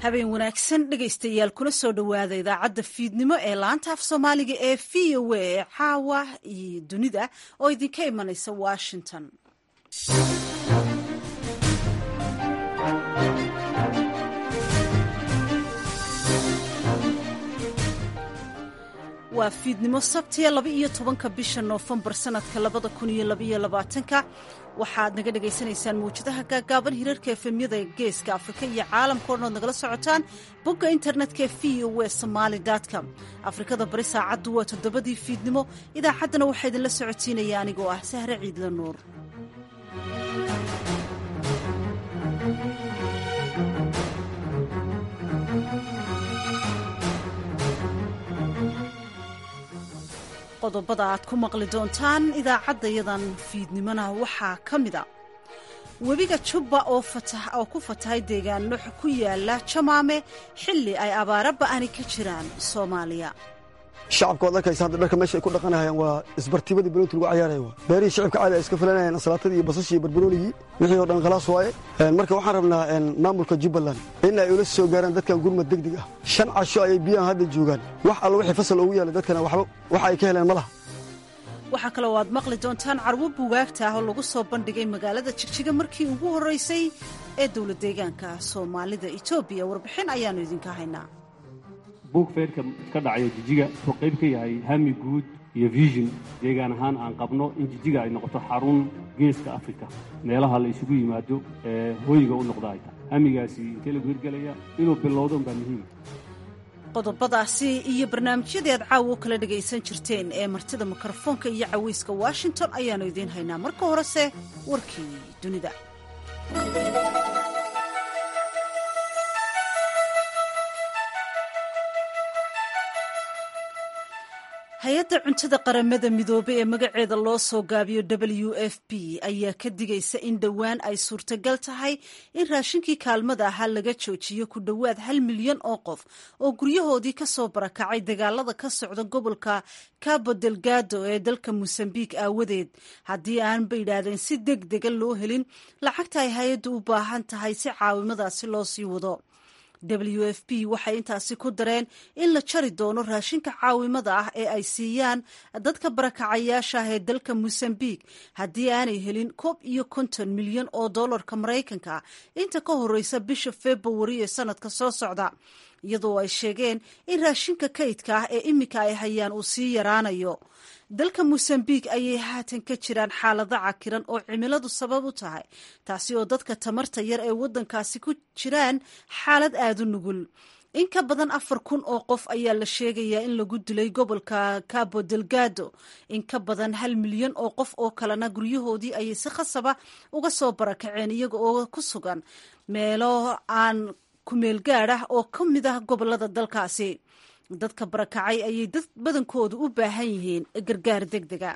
habeen wanaagsan dhegaystayaal kuna soo dhowaada idaacadda fiidnimo ee laanta af soomaaliga ee v o a ee caawa iyo dunida oo idinka imanaysa washington waa fiidnimo sabtiya laba iyo tobanka bisha noofembar sanadka labada kun iyo labaiyo labaatanka waxaad naga dhagaysanaysaan mawjadaha gaagaaban hirarka efemyada geeska afrika iyo caalamka o dhan ood nagala socotaan bogga internetka v o w somaali com afrikada bari saacaddu waa toddobadii fiidnimo idaacaddana waxaa idinla socotiinaya anigoo ah sahre ciidla nuur qodobada aad ku maqli doontaan idaacaddayadan fiidnimona waxaa ka mida webiga jubba oo oo ku fatahay deegaano ku yaala jamaame xilli ay abaara ba'ani ka jiraan soomaaliya shacabka waad arkaysa hadda dharka meesha ay ku dhaqanahayaan waa isbartibadii baloonti lagu cayaaraya waa beerihii shacabka caadi ay iska filanayaan asalaatadii iyo basashii iyo barbaroonigii wixii oo dhan khalaas waaye marka waxaan rabnaa maamulka jubbaland in ay ula soo gaaraan dadkan gurmad degdeg ah shan casho ayay biyahan hadda joogaan wax alla wixii fasal ugu yaalla dadkana waxba waxa ay ka heleen ma laha waxaa kaloo aad maqli doontaan carwo buugaagta ah oo lagu soo bandhigay magaalada jigjiga markii ugu horraysay ee dowlad deegaanka soomaalida etoobiya warbixin ayaannu idinka haynaa buug feerka ka dhacayo jijiga wuxuu qayb ka yahay hami guud iyo vision deegaan ahaan aan qabno in jijiga ay noqoto xarun geeska afrika meelaha la isugu yimaado ee hooyiga u noqda ay tahay hamigaasi intee lagu hirgelaya inuu bilowdo unbaa muhiima qodobadaasi iyo barnaamijyadii aad caawa u kala dhagaysan jirteen ee martida mikrofoonka iyo cawayska washington ayaannu idiin haynaa marka horese warkii dunida hay-adda cuntada qaramada midoobey ee magaceeda loo soo gaabiyo w f p ayaa ka digaysa in dhowaan ay suurtagal tahay in raashinkii kaalmada ahaa laga joojiyo ku dhowaad hal milyan oo qof oo guryahoodii ka soo barakacay dagaalada ka socda gobolka cabo delgado ee dalka mosambiq aawadeed haddii aanba yidhaahdeen si deg dega loo helin lacagta ay hay-addu u baahan tahay si caawimadaasi loo sii wado w f p waxay intaasi ku dareen in la jari doono raashinka caawimada ah ee ay siiyaan dadka barakacayaasha ah ee dalka mosambiq haddii aanay helin koob iyo konton milyan oo dollarka maraykanka inta ka horeysa bisha februari ee sanadka soo socda iyadoo ay sheegeen in raashinka kaydka ah ee iminka ay hayaan uu sii yaraanayo dalka mosambiq ayay haatan ka jiraan xaalado cakiran oo cimiladu sabab u tahay taasi oo dadka tamarta yar ee waddankaasi ku jiraan xaalad aada u nugul in ka badan afar kun oo qof ayaa la sheegayaa in lagu dilay gobolka cabo delgado in ka badan hal milyan oo qof oo kalena guryahoodii ayay si khasaba uga soo barakaceen iyaga oo ku sugan meelo aan kumeel gaad ah oo ka mid ah gobolada dalkaasi dadka barakacay ayay dad badankoodu u baahan yihiin gargaar deg dega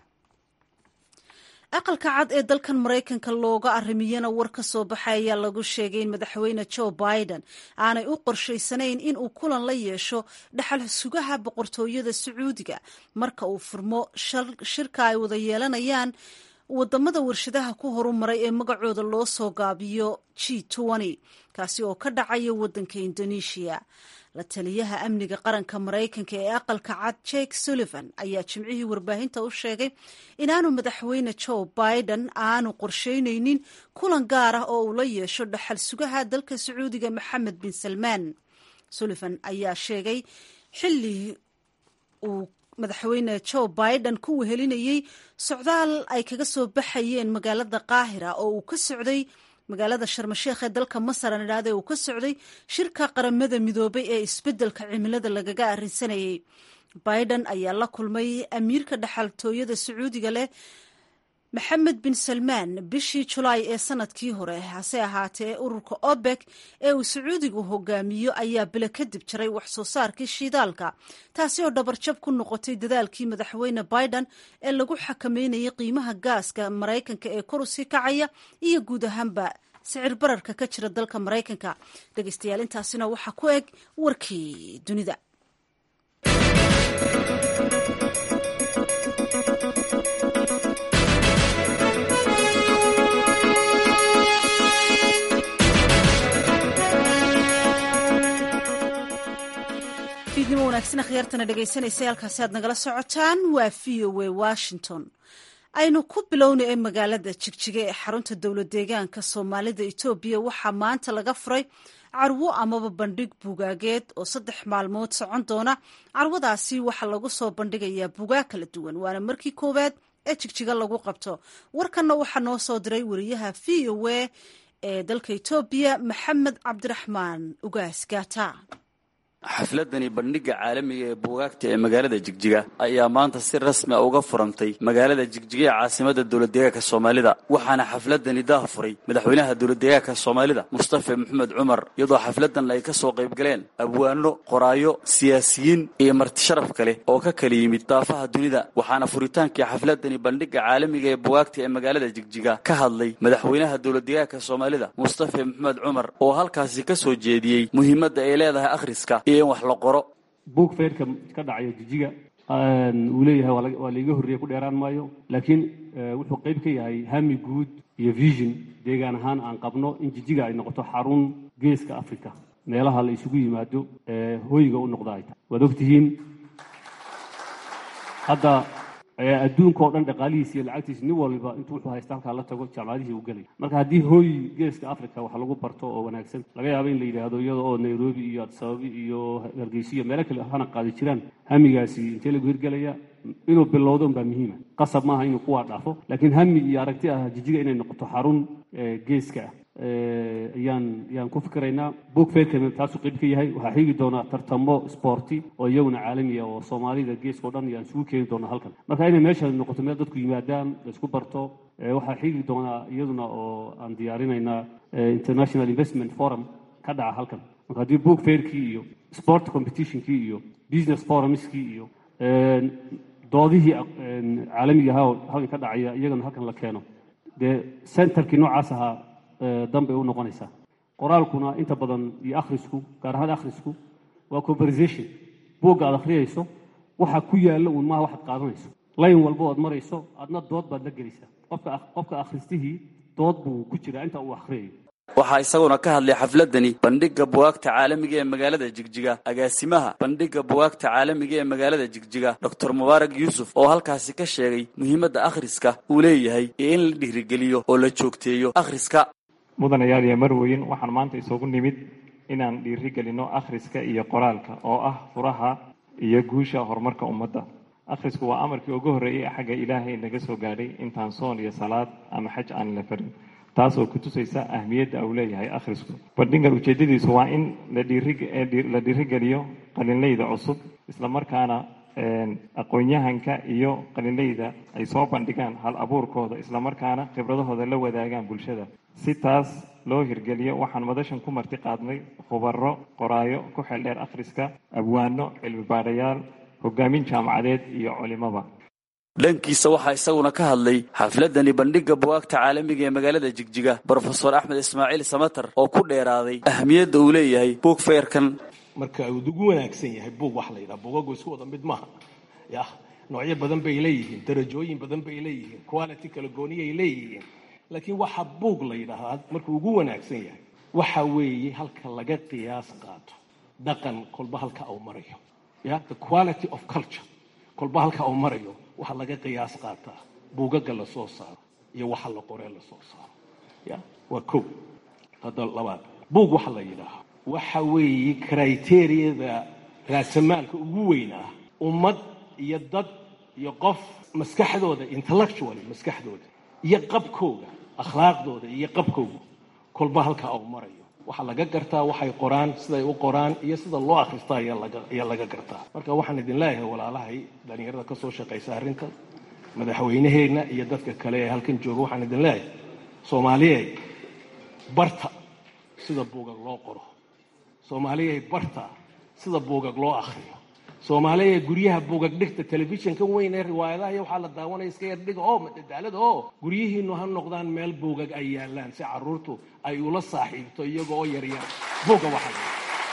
aqalka cad ee dalkan maraykanka looga arrimiyana war ka soo baxay ayaa lagu sheegay in madaxweyne joe biden aanay u qorshaysanayn in uu kulan la yeesho dhaxal sugaha boqortooyada sacuudiga marka uu furmo shirka ay wada yeelanayaan wadamada warshadaha ku horumaray ee magacooda loo soo gaabiyo g kaasi oo ka dhacaya wadanka indonesia la taliyaha amniga qaranka maraykanka ee aqalka cad jake sullivan ayaa jimcihii warbaahinta u sheegay inaanu madaxweyne joe biden aanu qorsheyneynin kulan gaar ah oo uu la yeesho dhaxal sugaha dalka sacuudiga maxamed bin salmaan sullivan ayaa sheegay xilli uu madaxweyne joe biden ku wehelinayey socdaal ay kaga soo baxayeen magaalada qaahira oo uu ka socday magaalada sharmasheekh ee dalka masar aan idhaahda uu ka socday shirka qaramada midoobay ee isbeddelka cimilada lagaga arrinsanayay biden ayaa la kulmay amiirka dhaxaltooyada sacuudiga leh maxamed bin salmaan bishii julaay ee sanadkii hore hase ahaatee ururka obek ee uu sacuudigu hogaamiyo ayaa bilo kadib jaray wax soo saarkii shiidaalka taasi oo dhabarjab ku noqotay dadaalkii madaxweyne biden ee lagu xakameynayay qiimaha gaaska maraykanka ee kor usii kacaya iyo guud ahaanba sicir bararka ka jira dalka maraykanka dhegeystayaal intaasina waxaa ku eg warkii dunida fiidnimo wanaagsan akhyaartana dhegaysanaysa halkaasi aad nagala socotaan waa v o a washington aynu ku bilownay ee magaalada jigjiga ee xarunta dowlad deegaanka soomaalida etoobiya waxaa maanta laga furay carwo amaba bandhig bugaageed oo saddex maalmood socon doona carwadaasi waxaa lagu soo bandhigayaa bugaag kala duwan waana markii koowaad ee jigjiga lagu qabto warkanna waxaa noo soo diray wariyaha v o a ee dalka etoobiya maxamed cabdiraxmaan ugaas gaata xafladani bandhigga caalamiga ee buugaagta ee magaalada jigjiga ayaa maanta si rasmi a uga furantay magaalada jigjiga ee caasimada dowladdeegaanka soomaalida waxaana xafladani daah furay madaxweynaha dowladdeegaanka soomaalida mustafa maxamed cumar iyadoo xafladan ay ka soo qayb galeen abwaano qoraayo siyaasiyiin iyo martisharaf kale oo ka kala yimid daafaha dunida waxaana furitaankii xafladani bandhigga caalamiga ee buugaagta ee magaalada jigjiga ka hadlay madaxweynaha dowladdeegaanka soomaalida mustafa maxamed cumar oo halkaasi ka soo jeediyey muhiimadda ay leedahay akhriska wax la qoro buug feerka ka dhacaya jijiga uu leeyahay waa laiga horreeye ku dheeraan maayo laakiin wuxuu qayb ka yahay hami guud iyo vision deegaan ahaan aan qabno in jijiga ay noqoto xarun geeska africa meelaha la isugu yimaado ee hoyga u noqda ay tahay waad ogtihiin hadda adduunka oo dhan dhaqaalihiisa iyo lacagtiisa nin walba intuu wuxuu haysta halkaa la tago jaamacadihii u gelay marka haddii hooy geeska africa wax lagu barto oo wanaagsan laga yaabo in la yidhaahdo iyada oo nairobi iyo adsababi iyo hargeysa iyo meelo kale hana qaadi jiraan hamigaasi intee lagu hirgelaya inuu bilowdo unbaa muhiima qasab maaha inuu kuwaa dhaafo laakiin hami iyo aragti ah jijiga inay noqoto xarun geeska ah ayaan ayaan ku fikiraynaa book fairkana taasuu qayb ka yahay waxaa xigi doonaa tartamo sporti oo iyaguna caalami ah oo soomaalida geeska o dhan ayaan isugu keeni doonaa halkan marka inay meesha noqoto meel dadku yimaadaan la isku barto waxaa xigi doonaa iyaduna oo aan diyaarinaynaa international investment forum ka dhaca halkan marka haddii book fairkii iyo sport competitionkii iyo business forumskii iyo doodihii caalamiga ahaa oo halkan ka dhacaya iyagana halkan la keeno dee centerkii noocaas ahaa danbay u noqonaysaa qoraalkuna inta badan iyo akhrisku gaar ahaan akhrisku waa conversation buugga aad akhriyayso waxa ku yaalla uun maaha waxaad qaadanayso layn walba oad marayso adna dood baad la gelaysaa qofka qofka akhristihii dood buu ku jiraa inta uu akhriyayo waxaa isaguna ka hadlay xafladani bandhigga bugaagta caalamiga ee magaalada jigjiga agaasimaha bandhigga bugaagta caalamiga ee magaalada jigjiga doctor mubaarak yuusuf oo halkaasi ka sheegay muhiimadda akhriska uu leeyahay iyo in la dhiirigeliyo oo la joogteeyo akhriska mudanayaal iyo marweyn waxaan maanta isugu nimid inaan dhiirigelinno akhriska iyo qoraalka oo ah furaha iyo guusha horumarka ummadda akhrisku waa amarkii ugu horreeyey xagga ilaahay naga soo gaadhay intaan soon iyo salaad ama xaj aan la farin taas oo ku tusaysa ahmiyadda uu leeyahay akhrisku bandhigan ujeeddadiisu waa in la dhiirigeliyo qalinleyda cusub islamarkaana aqoon-yahanka iyo qalinleyda ay soo bandhigaan hal abuurkooda islamarkaana khibradahooda la wadaagaan bulshada si taas loo hirgeliyo waxaan madashan ku marti qaadnay khubaro qoraayo ku xeeldheer akhriska abwaano cilmi baadhayaal hogaamin jaamacadeed iyo culimaba dhankiisa waxaa isaguna ka hadlay xafladani bandhigga bugaagta caalamiga ee magaalada jigjiga brofesor axmed ismaaciil samater oo ku dheeraaday ahmiyadda uu leeyahay buug feerkan marka uu ugu wanaagsan yahay buug waxa la yidhaha buugagu isku wada mid maaha yah noocyo badan bay leeyihiin darajooyin badan bay leeyihiin quality kala gooniyay leeyihiin laakiin waxa buug la yidhaahdaa markuu ugu wanaagsan yahay waxa weeye halka laga qiyaas qaato dhaqan kolba halka uu marayo ya the quality of culture kolba halka uu marayo waxaa laga qiyaas qaataa buugaga la soo saaro iyo waxa la qoree la soo saaro ya waa ko hadda labaad buug waxa la yidhaaha waxa weeye criteriyada raasamaalka ugu weynaa ummad iyo dad iyo qof maskaxdooda intellectually maskaxdooda iyo qabkooga akhlaaqdooda iyo qabkooga kolba halka uu marayo waxaa laga gartaa waxay qoraan siday u qoraan iyo sida loo akrista ayaa laga gartaa marka waxaan idin leeyahay walaalahay dhalinyarada ka soo shaqaysa arrinta madaxweynaheenna iyo dadka kale ee halkan jooga waxaan idin leeyahay soomaaliyey barta sida buugag loo qoro soomaaliyey barta sida buugag loo akriyo soomaaliya guryaha buugag dhigta telefishinkan weyn ee riwaayadaha iyo waxaa la daawanaya iska yar dhiga oo madadaalada oo guryihiinu ha noqdaan meel buugag ay yaalaan si caruurtu ay ula saaxiibto iyaga oo yaryar buugga waxa la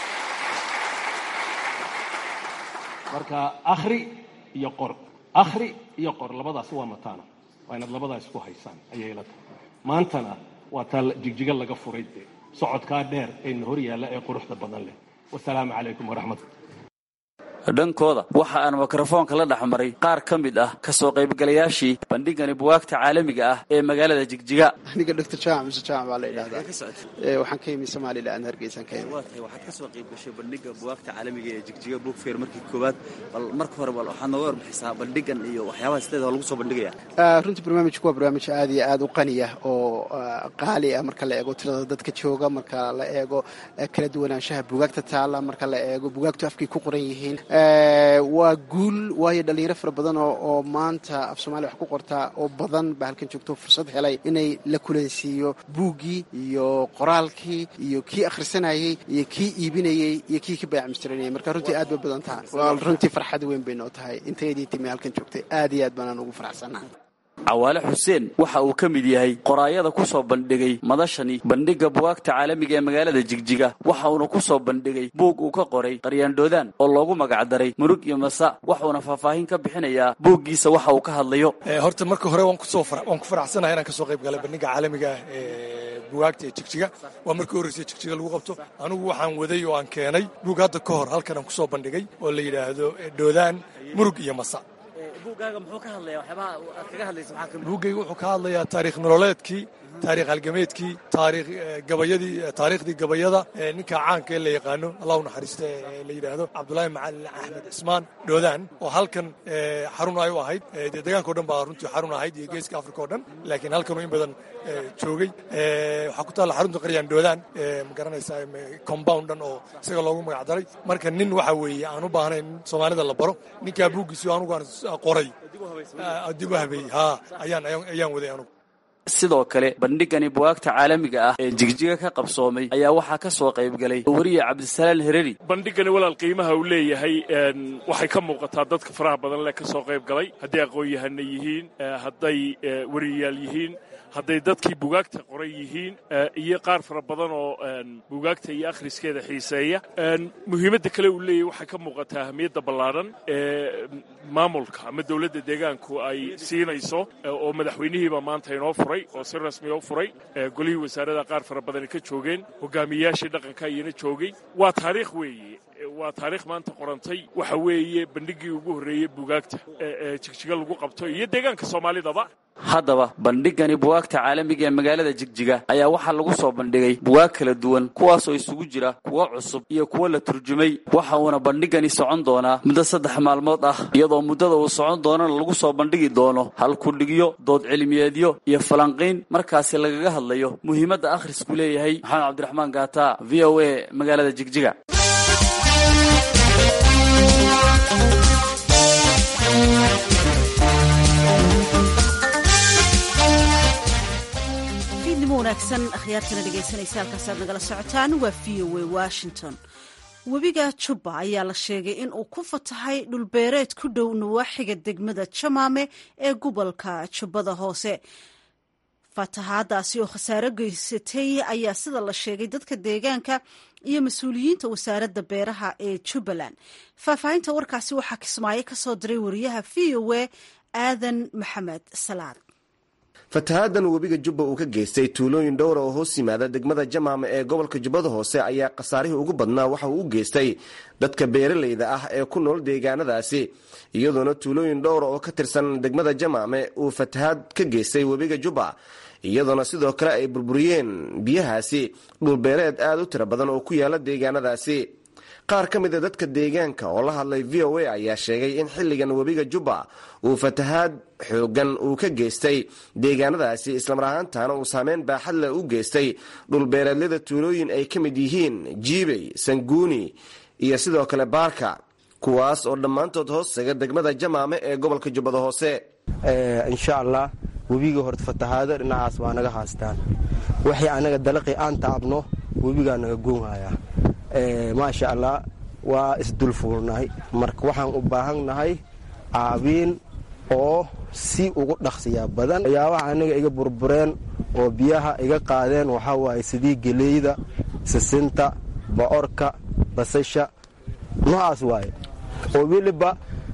marka akhri iyo qor akhri iyo qor labadaas waa mataana waa inaad labadaas isku haysaan ayay la tahay maantana waa taa jigjiga laga furay dee socodkaa dheer ee na hor yaalla ee quruxda badan leh wasalaamu calaykum waraxmatullah dhankooda waxa aan mikrofoonka la dhex maray qaar ka mid ah kasoo qaybgalayaashii bandhigani buwaagta caalamiga ah ee magaalada jigjiga aniga dr jaamac muse jaamac baa la yidhahdaa waxaan ka yimi somalilan hargeysan ka yimi waxaad kasoo qayb gashay bandhiga buwaagta caalamiga ee jigjiga bookfair markii koowaad bal marka hore bal waxaad nooga warbixisaa bandhigan iyo waxyaabaha sideeda lagu soo bandhigaya runtii barnaamijku waa barnaamij aad iyo aad u qaniya oo qaali ah marka la eego tirada dadka jooga marka la eego kala duwanaanshaha bugaagta taala marka la eego bugaagtu afkay ku qoran yihiin waa guul waayo dhalinyaro fara badan oo maanta af soomaliya wax ku qortaa oo badan baa halkan joogto fursad helay inay la kulansiiyo buuggii iyo qoraalkii iyo kii akhrisanayey iyo kii iibinayey iyo kii ka baayacmustiranayay marka runtii aad bay badan tahay waa runtii farxad weyn bay noo tahay intayadii timi halkan joogtay aad iyo aad baanaan ugu faraxsannaha cawaale xuseen waxa uu ka mid yahay qoraayada ku soo bandhigay madashani bandhigga buwaagta caalamiga ee magaalada jigjiga waxa uuna ku soo bandhigay buug uu ka qoray qaryaandhoodaan oo loogu magacdaray murug iyo masa waxuuna faahfaahin ka bixinayaa buuggiisa waxa uu ka hadlayo horta marka hore waan ku faraxsanahay inaan kasoo qayb galay bandhigga caalamiga ah ee buwaagta ee jigjiga waa markii horreysay jigjiga lagu qabto anigu waxaan waday oo aan keenay buug hadda ka hor halkan aan kusoo bandhigay oo la yidhaahdo dhoodaan murug iyo masa buuggayga wuxuu ka hadlayaa taariikh nololeedkii taarikh halgameedkii taarikh gabayadii taariikhdii gabayada ninka caanka ee la yaqaano allah u naxariista ee la yidhaahdo cabdulaahi macalin axmed cismaan dhoodaan oo halkan xarun ay u ahayd dee deegaanka o dhan baa runtii xarun ahayd iyo geeska africa o dhan laakiin halkanuu in badan joogay waxaa ku taalla xarunta qaryaan dhoodaan ma garanaysaa compound dhan oo isaga loogu magacdaray marka nin waxa weeye aan u baahnayn in soomaalida la baro ninkaa buuggiisi anugu aan qoray dib u habeeyey ha ayaan ayaan waday anugu sidoo kale bandhigani buwaagta caalamiga ah ee jigjiga ka qabsoomay ayaa waxaa ka soo qayb galay wariye cabdisalaan hereri bandhigani walaal qiimaha uu leeyahay waxay ka muuqataa dadka faraha badan leh ka soo qayb galay hadday aqoon-yahana yihiin hadday wariyayaal yihiin hadday dadkii bugaagta qoran yihiin iyo qaar fara badan oo bugaagta iyo akhriskeeda xiiseeya muhiimadda kale uu leeyahy waxay ka muuqataa ahmiyadda ballaadhan ee maamulka ama dowladda deegaanku ay siinayso oo madaxweynihiiba maanta inoo furay oo si rasmiya u furay golihii wasaarada qaar fara badani ka joogeen hogaamiyayaashii dhaqanka iyana joogay waa taariikh weeye waa taariikh maanta qorantay waxa weeye bandhiggii ugu horreeyey bugaagta ee jigjiga lagu qabto iyo deegaanka soomaalidaba haddaba bandhigani buwaagta caalamiga ee magaalada jigjiga ayaa waxaa lagu soo bandhigay buwaag kala duwan kuwaasoo isugu jira kuwo cusub iyo kuwo la turjumay waxa uuna bandhigani socon doonaa muddo saddex maalmood ah iyadoo muddada uu socon doonana lagu soo bandhigi doono halkudhigyo dood cilmiyeedyo iyo falanqiyn markaasi lagaga hadlayo muhiimadda akhrisku leeyahay maxamed cabdiraxmaan gaata v o a magaalada jigjiga wanaagsan akhyaartana dhegaysanaysa halkaasaad nagala socotaan waa v o a washington webiga jubba ayaa la sheegay in uu ku fatahay dhulbeereed ku dhow nawaaxiga degmada jamaame ee gobolka jubbada hoose fatahaadaasi oo khasaaro geysatay ayaa sida la sheegay dadka deegaanka iyo mas-uuliyiinta wasaaradda beeraha ee jubbaland faahfaahinta warkaasi waxaa kismaayo ka soo diray wariyaha v o a aadan maxamed salaad fatahaaddan webiga jubba uu ka geystay tuulooyin dhowra oo hoos yimaada degmada jamaama ee gobolka jubbada hoose ayaa khasaarihii ugu badnaa waxa uu u geystay dadka beeralayda ah ee ku nool deegaanadaasi iyadoona tuulooyin dhowra oo ka tirsan degmada jamaame uu fatahaad ka geystay webiga jubba iyadoona sidoo kale ay burburiyeen biyahaasi dhulbeereed aad u tiro badan oo ku yaala deegaanadaasi qaar ka mid a dadka deegaanka oo la hadlay v o a ayaa sheegay in xilligan webiga jubba uu fatahaad xoogan uu ka geystay deegaanadaasi islamar ahaantana uu saameyn baaxad leh u geystay dhulbeereedyada tuulooyin ay ka mid yihiin jiibey sanguuni iyo sidoo kale baarka kuwaas oo dhammaantood hoostaga degmada jamaame ee gobolka jubbada hoose insha allah webiga horta fatahaado dhinacaas waa naga haastaan waxay anaga dalaqi aan taabno webigaa naga goonhayaa maasha allah waa isdulfuulnahay marka waxaan u baahannahay caabiin oo si ugu dhaqsiya badan waxyaabaha anaga iga burbureen oo biyaha iga qaadeen waxaa waaye sidii geleyda sisinta bocorka basasha noocaas waaye oo weliba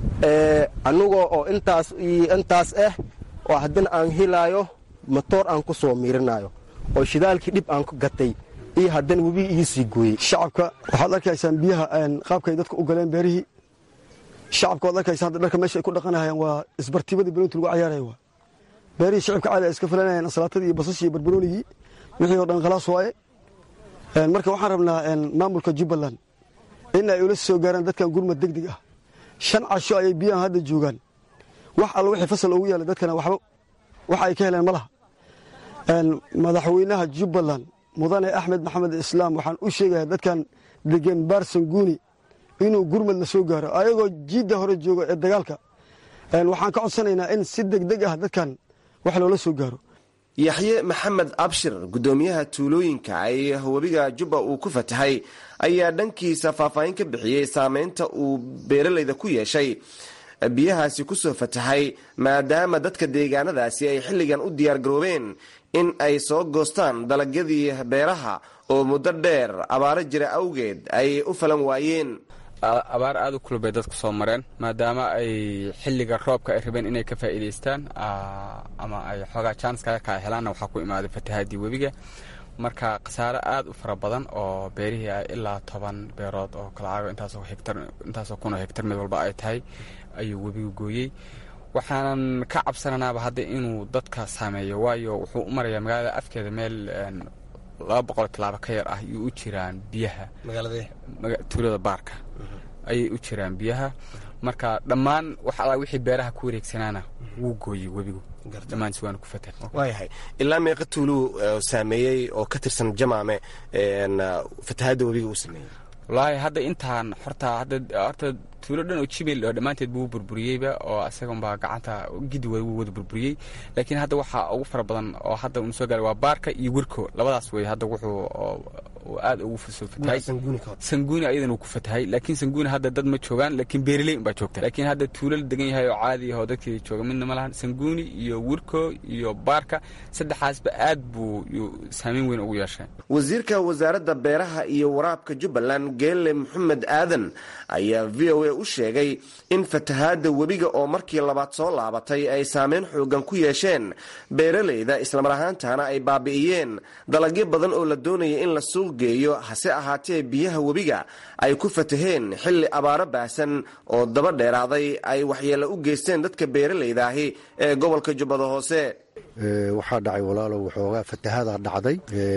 anigoo oo intaas intaas ah oo haddana aan helaayo matoor aan ku soo miirinayo oo shidaalkii dhib aan ku gatay iyo haddana webi iisii gooyey shacabka waxaad arkaysaan biyaha qaabkay dadka u galeen beerihii shacabka ood arkaysa hadda dharka meesha ay ku dhaqanahayaan waa isbartibadii banoonti lagu cayaaraya waa beerihii shacibka caadi ay iska filanayaan ansalaatadii iyo basashii iyo barbaroonigii wixii oo dhan khalaas waaye marka waxaan rabnaa maamulka jubbaland in ay ula soo gaaraan dadkan gurmad deg deg ah shan casho ayay biyahan hadda joogaan wax alla wixii fasal ugu yaala dadkana waxba waxa ay ka heleen ma laha madaxweynaha jubbaland mudane axmed maxamed islaam waxaan u sheegaya dadkan degan baarsanguuni inuu gurmad la soo gaaro ayagoo jiidda hore jooga ee dagaalka waxaan ka codsanaynaa in si deg deg ah dadkan wax loola soo gaaro yaxye maxamed abshir guddoomiyaha tuulooyinka ay webiga jubba uu ku fatahay ayaa dhankiisa faahfaahin ka bixiyey saameynta uu beeralayda ku yeeshay biyahaasi kusoo fatahay maadaama dadka deegaanadaasi ay xilligan u diyaargaroobeen in ay soo goostaan dalagyadii beeraha oo muddo dheer abaaro jira awgeed ay u falan waayeen abaar aada u kulub bay dadku soo mareen maadaama ay xilliga roobka ay rabeen inay ka faa'iidaystaan ama ay xoogaa janskaga kaa helaanna waxaa ku imaaday fatahaadii webiga marka khasaare aada u fara badan oo beerihii ah ilaa toban beerood oo kalacaago intaasoo hegtar intaasoo kun oo hegtar mid walba ay tahay ayuu webigu gooyey waxaanan ka cabsananaaba hadda inuu dadka saameeyo waayo wuxuu u marayaa magaalada afkeeda meel laba boqol tilaabo ka yar ah ayuu u jiraan biyaha tuulada baarka ayay u jiraan biyaha marka dhammaan wax alla wixii beeraha ku wareegsanaana wuu gooyey webigu dhammaantis waana ku fatah waayahay ilaa meeqa tuuluu saameeyey oo ka tirsan jamaame fatahaadda webiga uu sameeyey wallaahi hadda intaan horta hadda horta tuulo dhan oo jimil oo dhammaanteed buu burburiyeyba oo isaganbaa gacanta gidi wuu wada burburiyey laakiin hadda waxaa ugu fara badan oo hadda uu soo gaaray waa baarka iyo wirko labadaas wey hadda wuxuu aad ugu soo fatahay sanguuni ayadan uu ku fatahay laakiin sanguuni hadda dad ma joogaan laakiin beeraley unbaa joogta laakiin hadda tuulo la degan yahay oo caadi ah oo dadkii jooga midna ma lahan sanguuni iyo wirko iyo baarka saddexaasba aad buu saameyn weyn ugu yeeshay wasiirka wasaaradda beeraha iyo waraabka jubbaland geelle maxamed aadan ayaa v o a u sheegay in fatahaadda webiga oo markii labaad soo laabatay ay saameyn xoogan ku yeesheen beeralayda islamar ahaantana ay baabi'iyeen dalagyo badan oo la doonaya in la suuq geeyo hase ahaatee biyaha webiga ay ku fataheen xilli abaaro baahsan oo daba dheeraaday ay waxyeello u geysteen dadka beeralayda ahi ee gobolka jubbada hoose waxaa dhacay walaalow waxoogaa fatahaada dhacday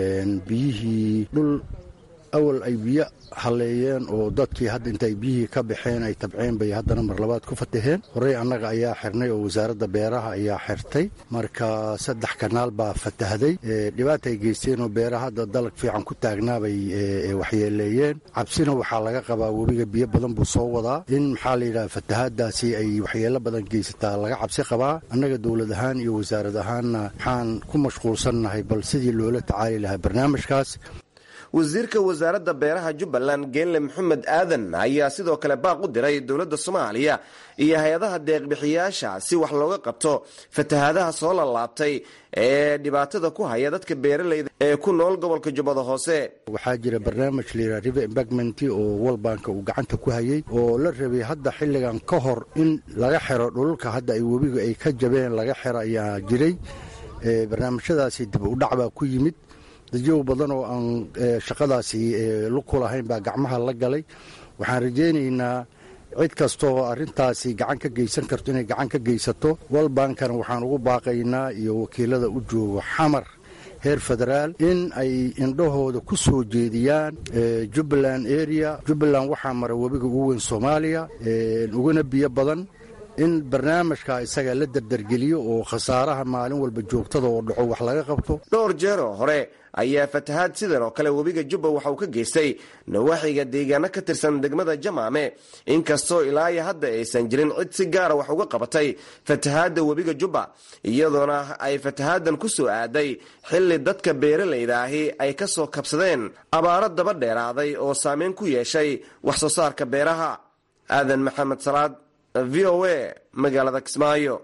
biyihii dhul awal ay biyo halleeyeen oo dadkii hadda intaay biyihii ka baxeen ay tabceen bay haddana mar labaad ku fataheen horey annaga ayaa xirnay oo wasaaradda beeraha ayaa xirtay marka saddex kanaal baa fatahday dhibaata ay geysteen oo beeraha hadda dalag fiican ku taagnaabay waxyeeleeyeen cabsina waxaa laga qabaa webiga biyo badan buu soo wadaa in maxaa layidhaha fatahaadaasi ay waxyeelo badan geysataa laga cabsi qabaa annaga dowlad ahaan iyo wasaarad ahaanna waxaan ku mashquulsannahay bal sidii loola tacaali lahaa barnaamijkaas wasiirka wasaaradda beeraha jubbaland geelle maxamed aadan ayaa sidoo kale baaq u diray dowladda soomaaliya iyo hay-adaha deeqbixiyaasha si wax looga qabto fatahaadaha soo lalaabtay ee dhibaatada ku haya dadka beeralayda ee ku nool gobolka jubbada hoose waxaa jira barnaamij layidhaha river embagment oo walbanka uu gacanta ku hayay oo la rabay hadda xilligan ka hor in laga xiro dhululka hadda ay webigu ay ka jabeen laga xiro ayaa jiray barnaamijyadaasi dib u dhac baa ku yimid dadyow badan oo aan shaqadaasi luku lahayn baa gacmaha la galay waxaan rajaynaynaa cid kastaoo arrintaasi gacan ka geysan karto inay gacan ka geysato walbankana waxaan ugu baaqaynaa iyo wakiilada u joogo xamar heer federaal in ay indhahooda ku soo jeediyaan jubbaland area jubbaland waxaa mara webiga ugu weyn soomaaliya uguna biyo badan in barnaamijka isaga la dardargeliyo oo khasaaraha maalin walba joogtada oo dhaco wax laga qabto dhowr jeeroo hore ayaa fatahaad sidan oo kale webiga jubba waxa uu ka geystay nawaaxiga deegaano ka tirsan degmada jamaame inkastoo ilaa iyo hadda aysan jirin cid si gaara wax uga qabatay fatahaadda webiga jubba iyadoona ay fatahaadan ku soo aaday xilli dadka beeralayda ahi ay ka soo kabsadeen abaaro daba dheeraaday oo saameyn ku yeeshay wax soo saarka beeraha aadan maxamed salaad v o a magaalada kismaayo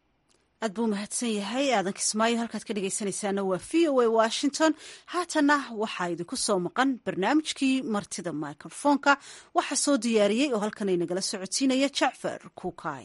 aad buu mahadsan yahay aadan kismaayo halkaad ka dhegaysanaysaana waa v o a washington haatana waxaa idinku soo maqan barnaamijkii martida microfoonka waxaa soo diyaariyey oo halkan inagala socodsiinaya jacfar kuukay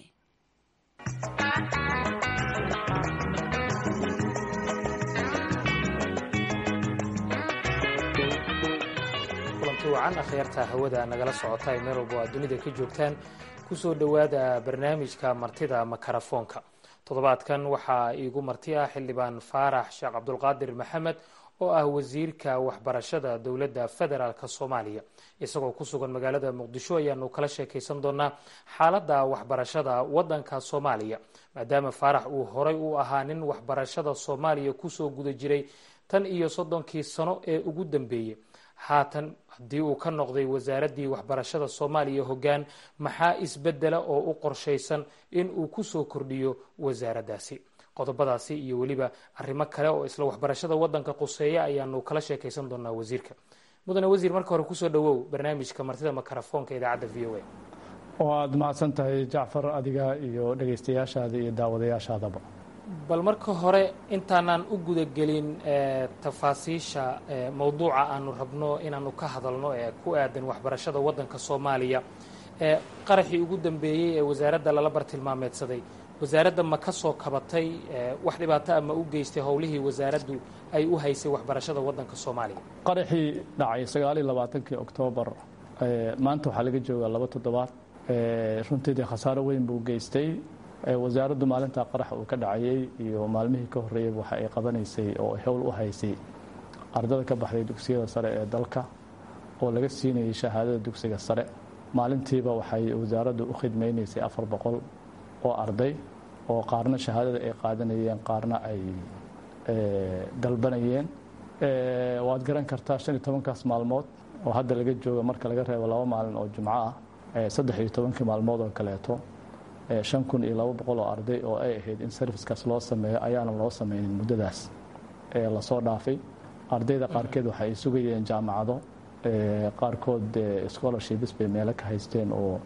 kulanti wacan akhyaarta hawada nagala socota ee meel walba oo aad dunida ka joogtaan kusoo dhowaada barnaamijka martida makarafoonka toddobaadkan waxaa iigu marti ah xildhibaan faarax sheekh cabdulqaadir maxamed oo ah wasiirka waxbarashada dowladda federaalk soomaaliya isagoo ku sugan magaalada muqdisho ayaanu kala sheekaysan doonaa xaaladda waxbarashada wadanka soomaaliya maadaama faarax uu horay u ahaa nin waxbarashada soomaaliya kusoo guda jiray tan iyo soddonkii sano ee ugu dambeeyey haatan haddii uu ka noqday wasaaraddii waxbarashada soomaaliya hoggaan maxaa isbedela oo u qorshaysan in uu kusoo kordhiyo wasaaraddaasi qodobadaasi iyo weliba arrimo kale oo isla waxbarashada wadanka quseeya ayaanu kala sheekaysan doonaa wasiirka mudane wasiir marka hore kusoo dhawow barnaamijka martida makarafoonka idaacadda v o a waad mahadsan tahay jacfar adiga iyo dhegaystayaashaada iyo daawadayaashaadaba bal marka hore intaanaan u gudagelin tafaasiisha mowduuca aanu rabno inaanu ka hadalno ee ku aadan waxbarashada wadanka soomaaliya qaraxii ugu dambeeyey ee wasaaradda lala bartilmaameedsaday wasaaradda ma ka soo kabatay wax dhibaato a ma u geystay howlihii wasaaraddu ay u haysay waxbarashada wadanka soomaaliya qaraxii dhacay sagaaliyo labaatankii oktoobar maanta waxaa laga joogaa laba toddobaad runtiidii khasaaro weyn buu geystay wasaaraddu maalintaa qaraxa uu ka dhacayay iyo maalmihii ka horreeyey waxa ay qabanaysay oo ay howl u haysay ardada ka baxday dugsiyada sare ee dalka oo laga siinayay shahaadada dugsiga sare maalintiiba waxay wasaaraddu u khidmaynaysay afar boqol oo arday oo qaarna shahaadada ay qaadanayeen qaarna ay dalbanayeen waad garan kartaa shan iyo tobankaas maalmood oo hadda laga jooga marka laga reebo laba maalin oo jumco ah saddex iyo tobankii maalmood oo kaleeto shan kun iyo laba boqol oo arday oo ay ahayd in serviskaas loo sameeyo ayaana loo sameynin muddadaas lasoo dhaafay ardayda qaarkeed waxa ay sugayeen jaamacado qaarkood scholarships bay meelo ka haysteen oo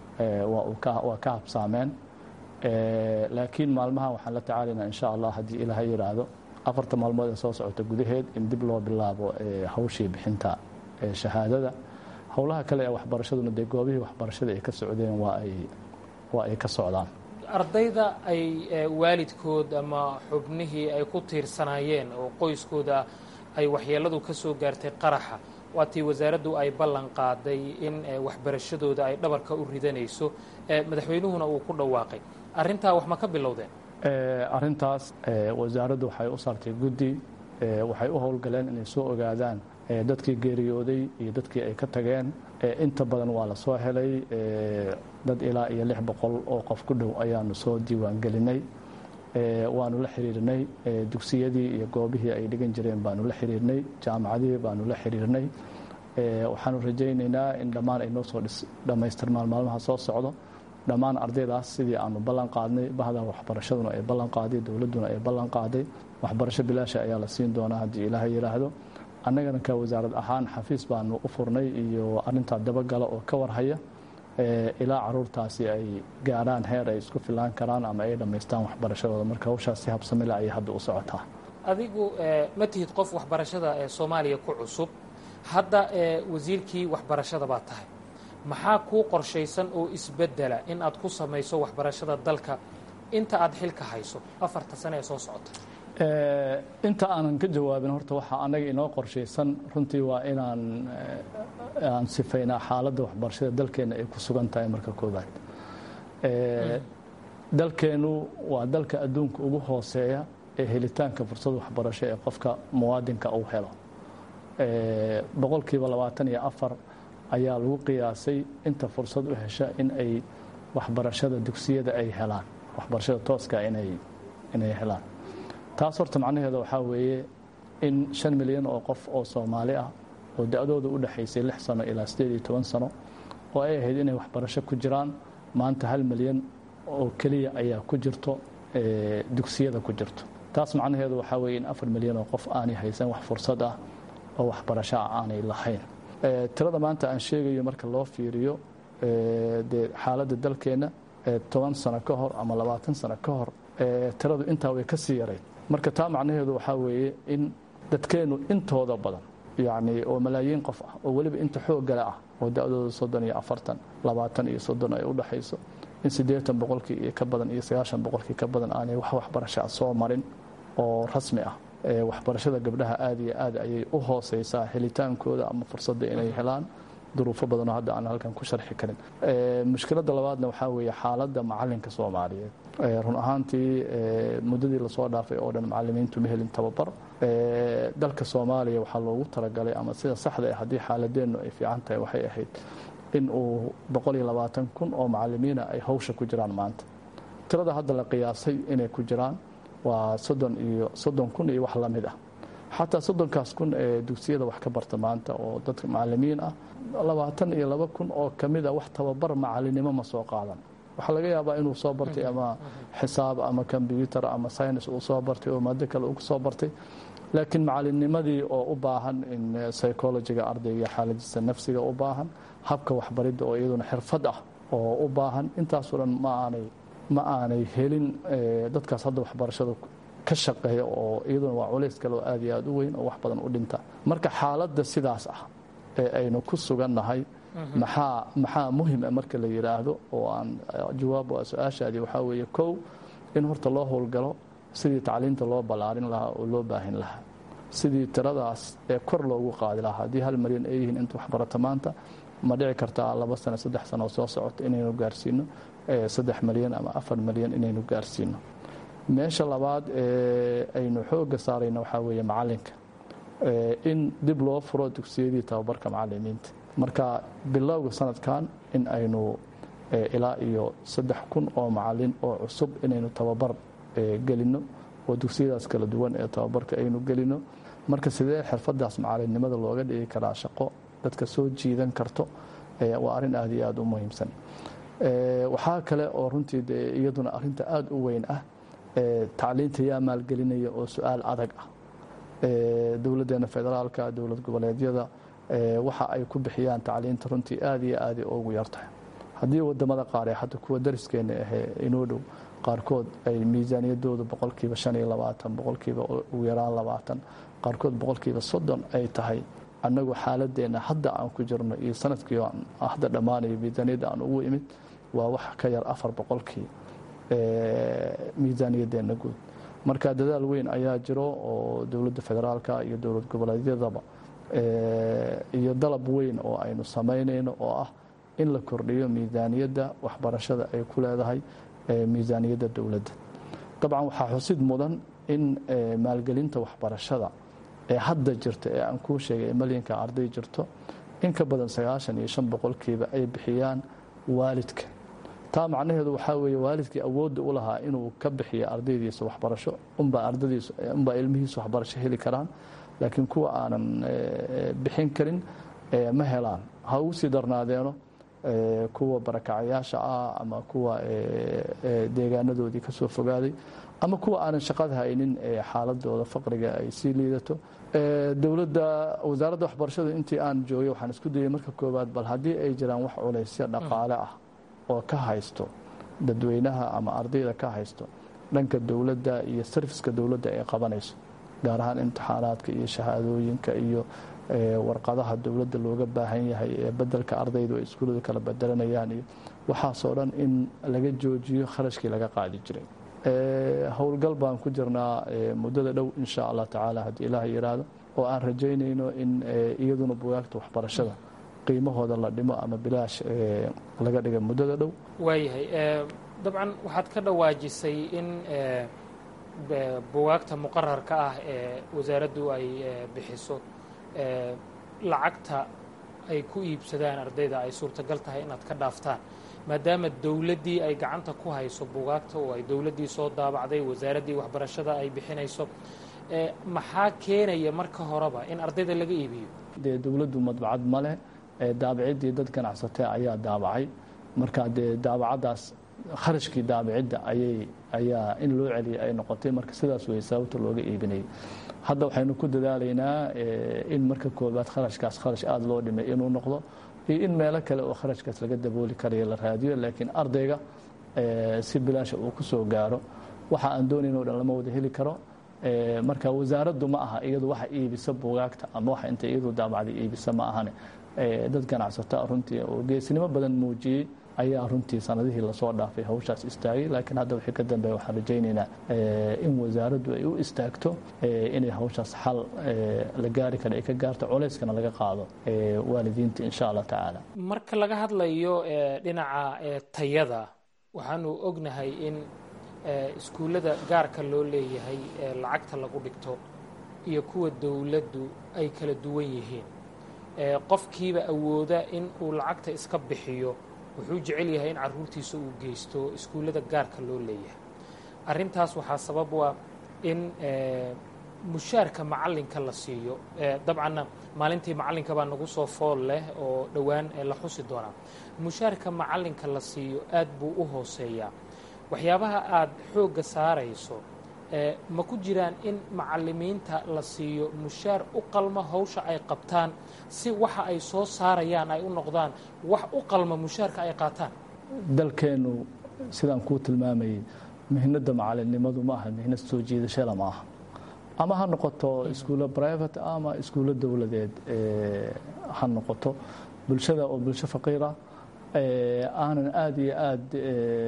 waa ka habsaameen laakiin maalmaha waxaan la tacaalaynaa insha allah haddii ilaaha yidhaahdo afarta maalmood ee soo socota gudaheed in dib loo bilaabo hawshii bixinta shahaadada howlaha kale ee waxbarashaduna dee goobihii waxbarashada ay ka socdeen waa ay waa ay ka socdaan ardayda ay waalidkood ama xubnihii ay ku tiirsanaayeen oo qoyskooda ay waxyeeladu ka soo gaartay qaraxa waatii wasaaraddu ay ballan qaaday in waxbarashadooda ay dhabarka u ridanayso madaxweynuhuna uu ku dhawaaqay arrintaa wax ma ka bilowdeen arrintaas wasaaraddu waxay u saartay guddi waxay u howlgaleen inay soo ogaadaan dadkii geeriyooday iyo dadkii ay ka tageen inta badan waa la soo helay dad ilaa iyo lix boqol oo qof ku dhow ayaanu soo diiwaan gelinay waanu la xiriirnay dugsiyadii iyo goobihii ay dhigan jireen baanu la xiriirnay jaamacadihii baanu la xiriirnay waxaanu rajaynaynaa in dhammaan ay noo soo dhammaystirmaan maalmaha soo socdo dhammaan ardaydaas sidii aanu ballan qaadnay bahda waxbarashaduna ay ballan qaaday dowladduna ay ballan qaaday waxbarasho bilaasha ayaa la siin doonaa haddii ilaaha yidhaahdo annagana ka wasaarad ahaan xafiis baanu u furnay iyo arintaa dabagala oo ka warhaya ilaa caruurtaasi ay gaarhaan heer ay isku filaan karaan ama ay dhammaystaan waxbarashadooda marka hawshaas si habsamile ayay hadda u socotaa adigu ma tihid qof waxbarashada ee soomaaliya ku cusub hadda wasiirkii waxbarashada baa tahay maxaa kuu qorshaysan oo isbedela in aad ku samayso waxbarashada dalka inta aad xilka hayso afarta sane ee soo socota inta aanan ka jawaabin horta waxaa annaga inoo qorshaysan runtii waa inaan aan sifaynaa xaaladda waxbarashada dalkeenna ay ku sugan tahay marka koobaad dalkeennu waa dalka adduunka ugu hooseeya ee helitaanka fursad waxbarasho ee qofka muwaadinka uu helo boqolkiiba labaatan iyo afar ayaa lagu qiyaasay inta fursad u hesha in ay waxbarashada dugsiyada ay helaan waxbarashada tooska inay inay helaan taas horta macnaheeda waxaa weeye in shan milyan oo qof oo soomaali ah oo da-dooda u dhexaysay lix sano ilaa siddeed iyo toban sano oo ay ahayd inay waxbarasho ku jiraan maanta hal milyan oo keliya ayaa ku jirto dugsiyada ku jirto taas macnaheedu waxaa weeye in afar milyan oo qof aanay haysan wax fursad ah oo waxbarasho ah aanay lahayn tirada maanta aan sheegayo marka loo fiiriyo dee xaaladda dalkeenna toban sano ka hor ama labaatan sano ka hor tiradu intaa way ka sii yarayd marka taa macnaheedu waxaa weeye in dadkeennu intooda badan yacni oo malaayiin qof ah oo weliba inta xooggale ah oo da-dooda soddon iyo afartan labaatan iyo soddon ay u dhexayso in siddeetan boqolkii iyo ka badan iyo sagaashan boqolkii ka badan aanay wax waxbarasho ah soo marin oo rasmi ah waxbarashada gabdhaha aada iyo aad ayay u hooseysaa helitaankooda ama fursadda inay helaan duruufo badanoo hadda aan halkan ku sharxi karin mushkiladda labaadna waxaa weeye xaaladda macalinka soomaaliyeed run ahaantii muddadii lasoo dhaafay oo dhan macalimiintu ma helin tababar dalka soomaaliya waxaa loogu talagalay ama sida saxda ah haddii xaaladeennu ay fiican tahay waxay ahayd in uu boqol iyo labaatan kun oo macalimiina ay hawsha ku jiraan maanta tirada hadda la qiyaasay inay ku jiraan waa soddon iyo soddon kun iyo wax la mid ah xataa soddonkaas kun ee dugsiyada wax ka barta maanta oo dadka macalimiin ah labaatan iyo laba kun oo ka mid a wax tababar macalinimo ma soo qaadan waxaa laga yaabaa inuu soo bartay ama xisaab ama kombyuutar ama synis uu soo bartay oo maado kale uu soo bartay laakiin macalinimadii oo u baahan in psychologiga ardayga xaaladiisa nafsiga u baahan habka waxbaridda oo iyaduna xirfad ah oo u baahan intaasoo dhan ma aanay ma aanay helin dadkaas hadda waxbarashada ka shaqeeya oo iyaduna waa culays kale oo aad iyo aad u weyn oo wax badan u dhinta marka xaaladda sidaas ah ee aynu ku sugannahay maxaa maxaa muhim ah marka la yidhaahdo oo aan jawaab su-aashaadii waxaa weeye kow in horta loo howlgalo sidii tacliinta loo ballaarin lahaa oo loo baahin lahaa sidii tiradaas ee kor loogu qaadi lahaa haddii hal malyan ay yihiin inta waxbarata maanta ma dhici kartaa laba sano saddex sano soo socota inaynu gaarsiino saddex malyan ama afar malyan inaynu gaarsiino meesha labaad ee aynu xoogga saarayna waxaa weeye macalinka in dib loo furo dugsiyadii tababarka macalimiinta marka bilowga sanadkan in aynu ilaa iyo saddex kun oo macalin oo cusub inaynu tababar gelino oo dugsiyadaas kala duwan ee tababarka aynu gelino marka sidee xirfadaas macalinimada looga dhigi karaa shaqo dadka soo jiidan karto waa arrin aad iyo aad u muhiimsan waxaa kale oo runtii de iyaduna arinta aada u weyn ah tacliinta yaa maalgelinaya oo su-aal adag ah dowladdeena federaalka dowlad goboleedyada waxa ay ku bixiyaan tacliinta runtii aada iyo aada ugu yartahay haddii wadamada qaar ee hadda kuwa dariskeena ahee inoo dhow qaarkood ay miisaaniyadooda boqolkiiba shan iyo labaatan boqolkiiba ugu yaraan labaatan qaarkood boqolkiiba soddon ay tahay annagu xaaladeenna hadda aan ku jirno iyo sanadkii hadda dhammaanayo miisaaniyadda aan ugu imid waa wax ka yar afar boqolkii miisaaniyadeenna guud marka dadaal weyn ayaa jiro oo dowladda federaalka iyo dowlad goboleedyadaba iyo dalab weyn oo aynu samaynayno oo ah in la kordhiyo miisaaniyadda waxbarashada ay ku leedahay miisaaniyadda dowladda dabcan waxaa xusid mudan in maalgelinta waxbarashada ee hadda jirta ee aan kuu sheegay malyanka arday jirto in ka badan sagaashan iyo shan boqolkiiba ay bixiyaan waalidka taa macnaheedu waxaa weeye waalidkii awoodda u lahaa inuu ka bixiyo ardaydiisa waxbarasho unbaa ardadiis unbaa ilmihiisa waxbarasho heli karaan laakiin kuwa aanan bixin karin ma helaan ha ugu sii darnaadeeno kuwa barakacayaasha ah ama kuwa deegaanadoodii ka soo fogaaday ama kuwa aanan shaqada haynin xaaladooda faqriga ay sii liidato dowladda wasaaradda waxbarashadu intii aan joogay waxaan isku dayay marka koowaad bal haddii ay jiraan wax culaysyo dhaqaale ah oo ka haysto dadweynaha ama ardayda ka haysto dhanka dowladda iyo sarfiska dowladda ay qabanayso gaar ahaan imtixaanaadka iyo shahaadooyinka iyo warqadaha dowladda looga baahan yahay ee bedelka ardaydu ay iskuullada kala bedelanayaan iyo waxaasoo dhan in laga joojiyo kharashkii laga qaadi jiray howlgal baan ku jirnaa muddada dhow insha allah tacaala haddii ilaah yidhaahdo oo aan rajaynayno in iyaduna bugaagta waxbarashada qiimahooda la dhimo ama bilaash laga dhiga muddada dhow waayahay dabcan waxaad ka dhawaajisay in bugaagta muqararka ah ee wasaaraddu ay bixiso lacagta ay ku iibsadaan ardayda ay suurtagal tahay inaad ka dhaaftaan maadaama dowladdii ay gacanta ku hayso bugaagta oo ay dowladdii soo daabacday wasaaraddii waxbarashada ay bixinayso maxaa keenaya marka horeba in ardayda laga iibiyo dee dowladdu madbacad ma leh daabaciddii dad ganacsatee ayaa daabacay marka dee daabacaddaas kharashkii daabacidda ayay ayaa in loo celiyay ay noqotay marka sidaas wey sababta looga iibinayay hadda waxaynu ku dadaalaynaa in marka koobaad kharashkaas kharash aada loo dhimay inuu noqdo iyo in meelo kale oo kharashkaas laga dabooli karayo la raadiyo laakiin ardayga si bilaasha uu ku soo gaaro waxa aan doonayn o dhan lama wada heli karo marka wasaaraddu ma aha iyadu waxa iibisa bugaagta ama waxa inta iyadu daabacday iibisa ma ahane dad ganacsata runtii oo geesnimo badan muujiyey ayaa runtii sanadihii lasoo dhaafay hawshaas istaagay laakiin hadda wixii ka dambeeya waxaan rajaynaynaa in wasaaraddu ay u istaagto inay hawshaas xal la gaari kara ay ka gaarto culeyskana laga qaado waalidiinta insha allah tacaala marka laga hadlayo dhinaca tayada waxaanu ognahay in iskuullada gaarka loo leeyahay ee lacagta lagu dhigto iyo kuwa dowladdu ay kala duwan yihiin qofkiiba awooda in uu lacagta iska bixiyo wuxuu jecel yahay in caruurtiisa uu geysto iskuullada gaarka loo leeyahay arrintaas waxaa sabab u ah in mushaarka macallinka la siiyo dabcanna maalintii macallinka baa nagu soo fool leh oo dhowaan la xusi doonaa mushaarka macallinka la siiyo aad buu u hooseeyaa waxyaabaha aad xoogga saarayso ma ku jiraan in macallimiinta la siiyo mushaar u qalma hawsha ay qabtaan si waxa ay soo saarayaan ay u noqdaan wax u qalma mushaarka ay qaataan dalkeennu sidaan kuu tilmaamayay mihnadda macalinimadu ma aha mihnad soo jiidashada ma aha ama ha noqoto iskuullo private ama iskuullo dowladeed ha noqoto bulshada oo bulsho faqiira aanan aada iyo aada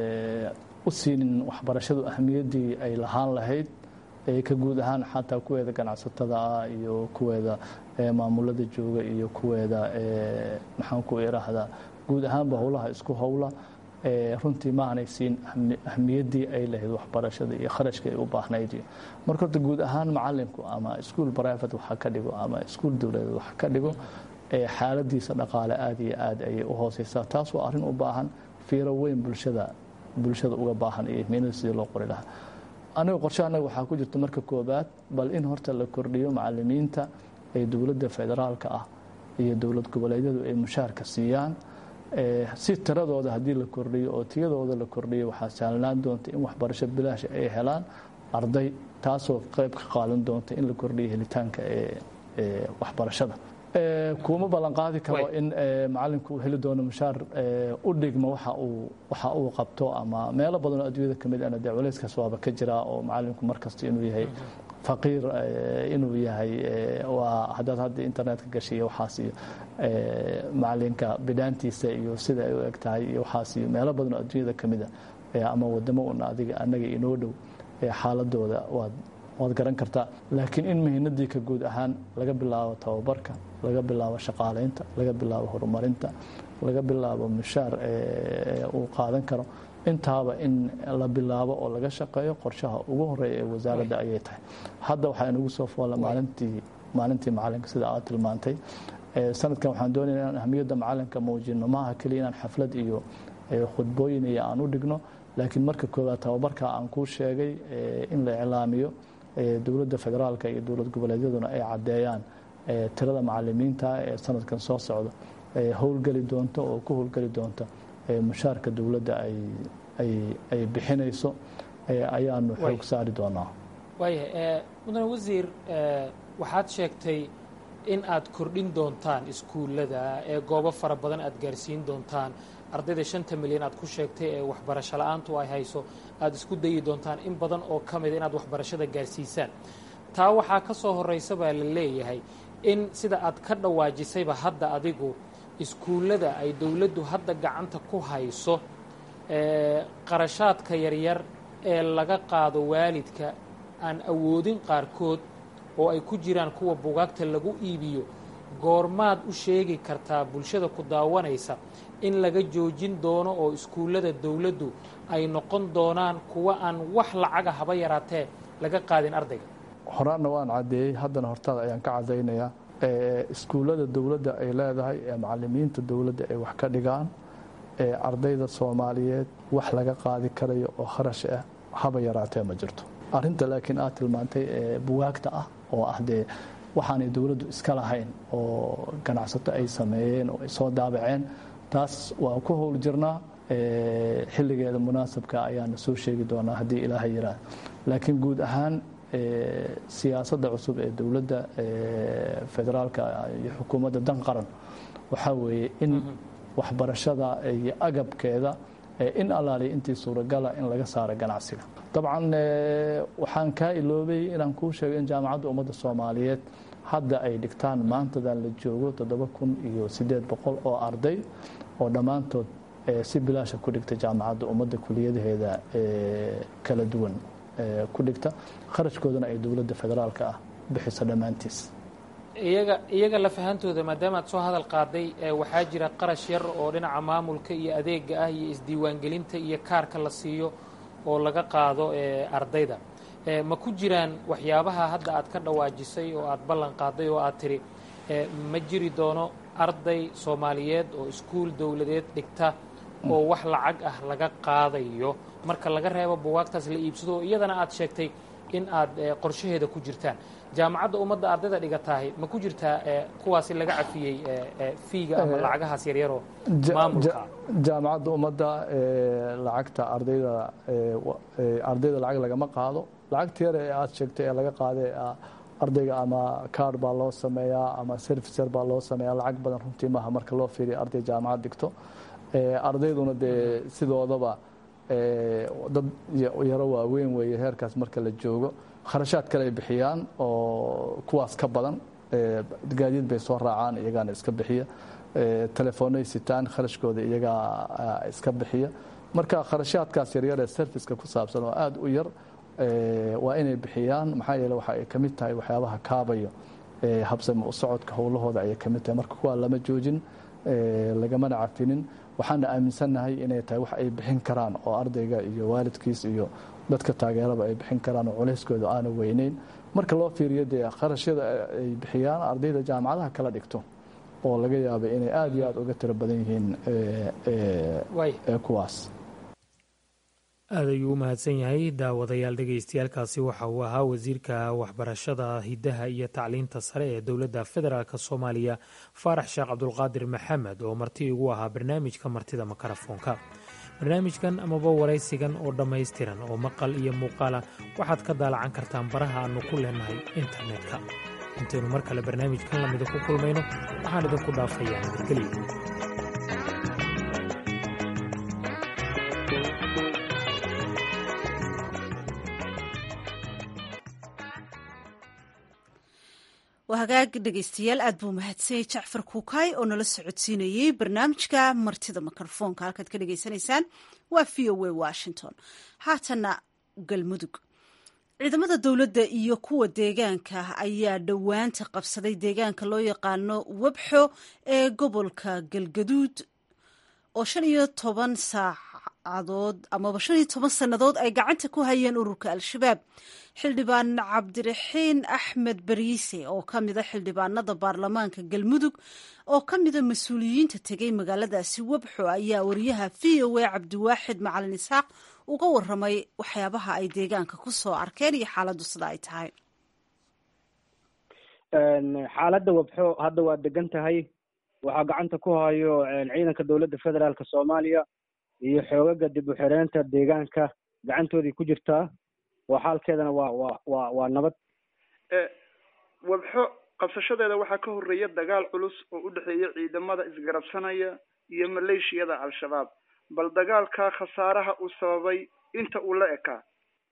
u siinin waxbarashadu ahmiyaddii ay lahaan lahayd ka guud ahaan xataa kuweeda ganacsatada ah iyo kuweeda maamulada jooga iyo kuweeda maxaan ku iraahdaa guud ahaanba howlaha isku howla runtii ma aanay siin ahmiyaddii ay lahayd waxbarashada iyo kharashka ay u baahnayd iyo marka horta guud ahaan macalinku ama iskuol private waxa ka dhigo ama iskuol dowladeed waxa ka dhigo xaaladiisa dhaqaale aada iyo aad ayay u hooseysaa taas waa arrin u baahan fiiro weyn bulshada bulshada uga baahan iyo ihmiinada sidii loo qori lahaa aniga qorshe annaga waxaa ku jirta marka koobaad bal in horta la kordhiyo macalimiinta ee dowladda federaalka ah iyo dowlad goboleedyadu ay mushaarka siiyaan si tiradooda haddii la kordhiyo oo tiyadooda la kordhiyo waxaa sahlanaan doonta in waxbarasho bilaash ay helaan arday taasoo qayb ka qaadan doonta in la kordhiyo helitaanka ee waxbarashada kuma ballan qaadi karo in macalinku uu heli doono mushaar u dhigma waxa uu qabto ama meelo badanoo adduunyada ka mid ana dee culayskaas waaba ka jiraa oo macalinku markasta inuu yahay faqiir inuu yahay waa haddaad hadda internetka gashiyo waxaas iyo macalinka bidhaantiisa iyo sida ay u eg tahay iyo waxaas iyo meelo badanoo adduunyada ka mid a ama wadamo una adiga annaga inoo dhow xaaladooda waad waad garan kartaa laakiin in mihinadii ka guud ahaan laga bilaabo tababarka laga bilaabo shaqaalaynta laga bilaabo horumarinta laga bilaabo mushaar uu qaadan karo intaaba in la bilaabo oo laga shaqeeyo qorshaha ugu horeeya ee wasaaradda ayay tahay hadda waxaa inagu soo foola maalintii maalintii macalinka sida aad tilmaantay sanadkan waxaan doonaya inaan ahmiyadda macalinka muujino maaha keliya inaan xaflad iyo khudbooyin iyo aan u dhigno laakiin marka koowaad tababarka aan kuu sheegay in la iclaamiyo dowladda federaalka iyo dowlad goboleedyaduna ay caddeeyaan tirada macalimiinta ee sanadkan soo socda howlgeli doonto oo ku howlgeli doonta mushaarka dowladda ay bixinayso ayaanu xoog saari doonaa waaya mudane wasiir waxaad sheegtay in aad kordhin doontaan iskuullada ee goobo fara badan aad gaarsiin doontaan ardayda shanta milyan aad ku sheegtay ee waxbarasho la-aantu ay hayso aada isku dayi doontaan in badan oo ka mida inaad waxbarashada gaarsiisaan taa waxaa ka soo horraysa baa la leeyahay in sida aad ka dhawaajisayba hadda adigu iskuullada ay dowladdu hadda gacanta ku hayso qarashaadka yaryar ee laga qaado waalidka aan awoodin qaarkood oo ay ku jiraan kuwa bugaagta lagu iibiyo goormaad u sheegi kartaa bulshada ku daawanaysa in laga joojin doono oo iskuullada dowladdu ay noqon doonaan kuwa aan wax lacaga haba yaraatee laga qaadin ardayga horaanna waan caddeeyey haddana hortaada ayaan ka caddaynayaa iskuullada dowladda ay leedahay ee macalimiinta dowladda ay wax ka dhigaan ee ardayda soomaaliyeed wax laga qaadi karayo oo kharash ah haba yaraatee ma jirto arrinta laakiin aad tilmaantay ee buwaagta ah oo ah dee waxaanay dowladdu iska lahayn oo ganacsato ay sameeyeen oo ay soo daabaceen taas waa ku howl jirnaa xilligeeda munaasabka ayaana soo sheegi doonaa haddii ilaahay yiraah laakiin guud ahaan siyaasadda cusub ee dowladda federaalka iyo xukuumadda dan qaran waxaa weeye in waxbarashada iyo agabkeeda in allaaliya intii suuragala in laga saaro ganacsiga dabcan waxaan kaa iloobay inaan kuu sheego in jaamacadda ummadda soomaaliyeed hadda ay dhigtaan maantadan la joogo toddoba kun iyo siddeed boqol oo arday oo dhammaantood si bilaasha ku dhigta jaamacadda ummadda kuliyadaheeda kala duwan ku dhigta kharashkoodana ay dowladda federaalka ah bixiso dhammaantiis iyaga iyaga lafahantooda maadaama aad soo hadal qaaday waxaa jira qarash yar oo dhinaca maamulka iyo adeega ah iyo isdiiwaangelinta iyo kaarka la siiyo oo laga qaado ardayda ma ku jiraan waxyaabaha hadda aad ka dhawaajisay oo aad ballan qaaday oo aad tiri ma jiri doono arday soomaaliyeed oo iskuul dowladeed dhigta oo wax lacag ah laga qaadayo marka laga reebo buwaagtaas la iibsado oo iyadana aad sheegtay in aad qorshaheeda ku jirtaan jaamacadda ummadda ardayda dhigatahay ma ku jirtaa kuwaasi laga cafiyey fiiga ama lacagahaas yaryaroo maamulka jaamacadda ummadda lacagta ardayda ardayda lacag lagama qaado lacagta yar ee aad sheegtay ee laga qaada ardayga ama kaard baa loo sameeyaa ama servicer baa loo sameeyaa lacag badan runtii maaha marka loo fiiriyo arday jaamacad dhigto ardayduna dee sidoodaba dad yaro waaweyn weeye heerkaas marka la joogo kharashaad kale ay bixiyaan oo kuwaas ka badan gaadiid bay soo raacaan iyagaana iska bixiya telefoonay sitaan kharashkooda iyagaa iska bixiya marka kharashaadkaas yaryar ee serviceka ku saabsan oo aada u yar waa inay bixiyaan maxaa yeele waxa ay ka mid tahay waxyaabaha kaabayo habsami u socodka howlahooda ayay ka mid tahay marka kuwaa lama joojin lagamana cafinin waxaana aaminsannahay inay tahay wax ay bixin karaan oo ardayga iyo waalidkiis iyo dadka taageeraba ay bixin karaan oo culeyskooda aana weyneyn marka loo fiiriyo dee kharashyada ay bixiyaan ardayda jaamacadaha kala dhigto oo laga yaabay inay aada iyo aada uga tiro badan yihiin kuwaas aad ayuu u mahadsan yahay daawadayaal dhegaystayaalkaasi waxa uu ahaa wasiirka waxbarashada hiddaha iyo tacliinta sare ee dowladda federaalk soomaaliya faarax sheekh cabdulqaadir maxamed oo marti igu ahaa barnaamijka martida makarafoonka barnaamijkan amaba waraysigan oo dhammaystiran oo maqal iyo muuqaala waxaad ka daalacan kartaan baraha aannu ku leenahay internetka intaynu mar kale barnaamijkan lamida ku kulmayno waxaan idinku dhaafayaa nabadgelyo waa hagaag dhegaystayaal aad buu mahadsanyay jacfar kuukaay oo nala socodsiinayey barnaamijka martida mikrofoonka halkaad ka dhegaysanaysaan waa v o a washington haatana galmudug ciidamada dowladda iyo kuwa deegaanka ayaa dhowaanta qabsaday deegaanka loo yaqaano webxo ee gobolka galgaduud oo shan iyo toban saacadood amaba shan iyo toban sannadood ay gacanta ku hayeen ururka al-shabaab xildhibaan cabdiraxiin axmed bariise oo ka mida xildhibaanada baarlamaanka galmudug oo ka mida mas-uuliyiinta tegay magaaladaasi webxo ayaa wariyaha v o a cabdiwaaxid macalin isxaaq uga waramay waxyaabaha ay deegaanka ku soo arkeen iyo xaaladdu sida ay tahay xaaladda webxo hadda waa degan tahay waxaa gacanta ku hayo ciidanka dowladda federaalk soomaaliya iyo xoogaga dib u xireenta deegaanka gacantoodii ku jirtaa waa xaalkeedana waa waa waa waa nabad webxo qabsashadeeda waxaa ka horreeya dagaal culus oo u dhexeeya ciidamada isgarabsanaya iyo maleeshiyada al-shabaab bal dagaalkaa khasaaraha uu sababay inta uu la ekaa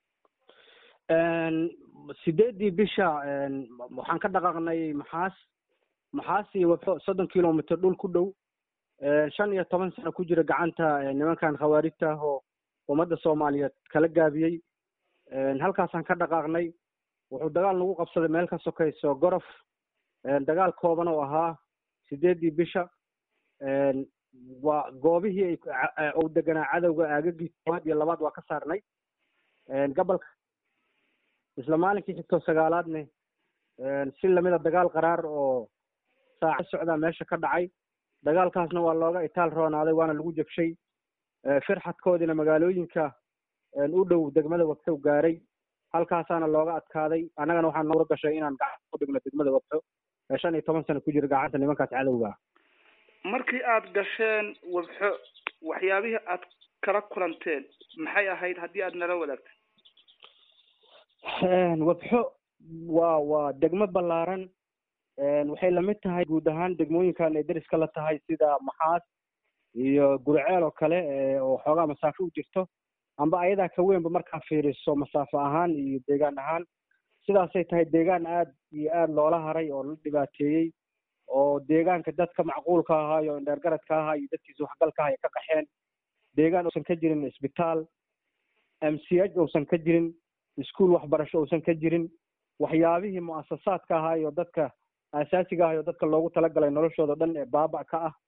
sideeddii bisha waxaan ka dhaqaaqnay maxaas maxaas iyo webxo soddon kilomitr dhul ku dhow shan iyo toban sano ku jira gacanta nimankan khawaarijta ah oo ummadda soomaaliyeed kala gaabiyey halkaasaan ka dhaqaaqnay wuxuu dagaal nagu qabsaday meel ka sokayso gorof dagaal kooban oo ahaa sideeddii bisha waa goobihii uu deganaa cadowga aagagii koowaad iyo labaad waa ka saarnay gobolka isla maalinkii xigtoo sagaalaadne si lamida dagaal qaraar oo saaca socdaa meesha ka dhacay dagaalkaasna waa looga itaal roonaaday waana lagu jabshay firxadkoodiina magaalooyinka u dhow degmada wabxo gaaray halkaasaana looga adkaaday annagana waxaa noora gashay inaan gacanta ku dhigno degmada wabxo ee shan iyo toban sano ku jira gacanta nimankaas cadowga markii aad gasheen wabxo waxyaabihii aad kala kulanteen maxay ahayd haddii aad nala wadaagto wabxo waa waa degmo ballaaran waxay lamid tahay guud ahaan degmooyinkan ay deriska la tahay sida maxaas iyo guriceel oo kale oo xoogaa masaafo u jirto amba ayadaa ka weynba markaa fiiriso masaafo ahaan iyo deegaan ahaan sidaasay tahay deegaan aad iyo aad loola haray oo la dhibaateeyey oo deegaanka dadka macquulka ahaa iyo indheergaradka ahaa iyo dadkiisa waxgalka aha ay ka qaxeen deegaan uusan ka jirin isbitaal m c h uusan ka jirin iskuol waxbarasho uusan ka jirin waxyaabihii mu'asasaadka ahaayo dadka asaasiga ahayo dadka loogu talagalay noloshooda dhan ee baaba ka ah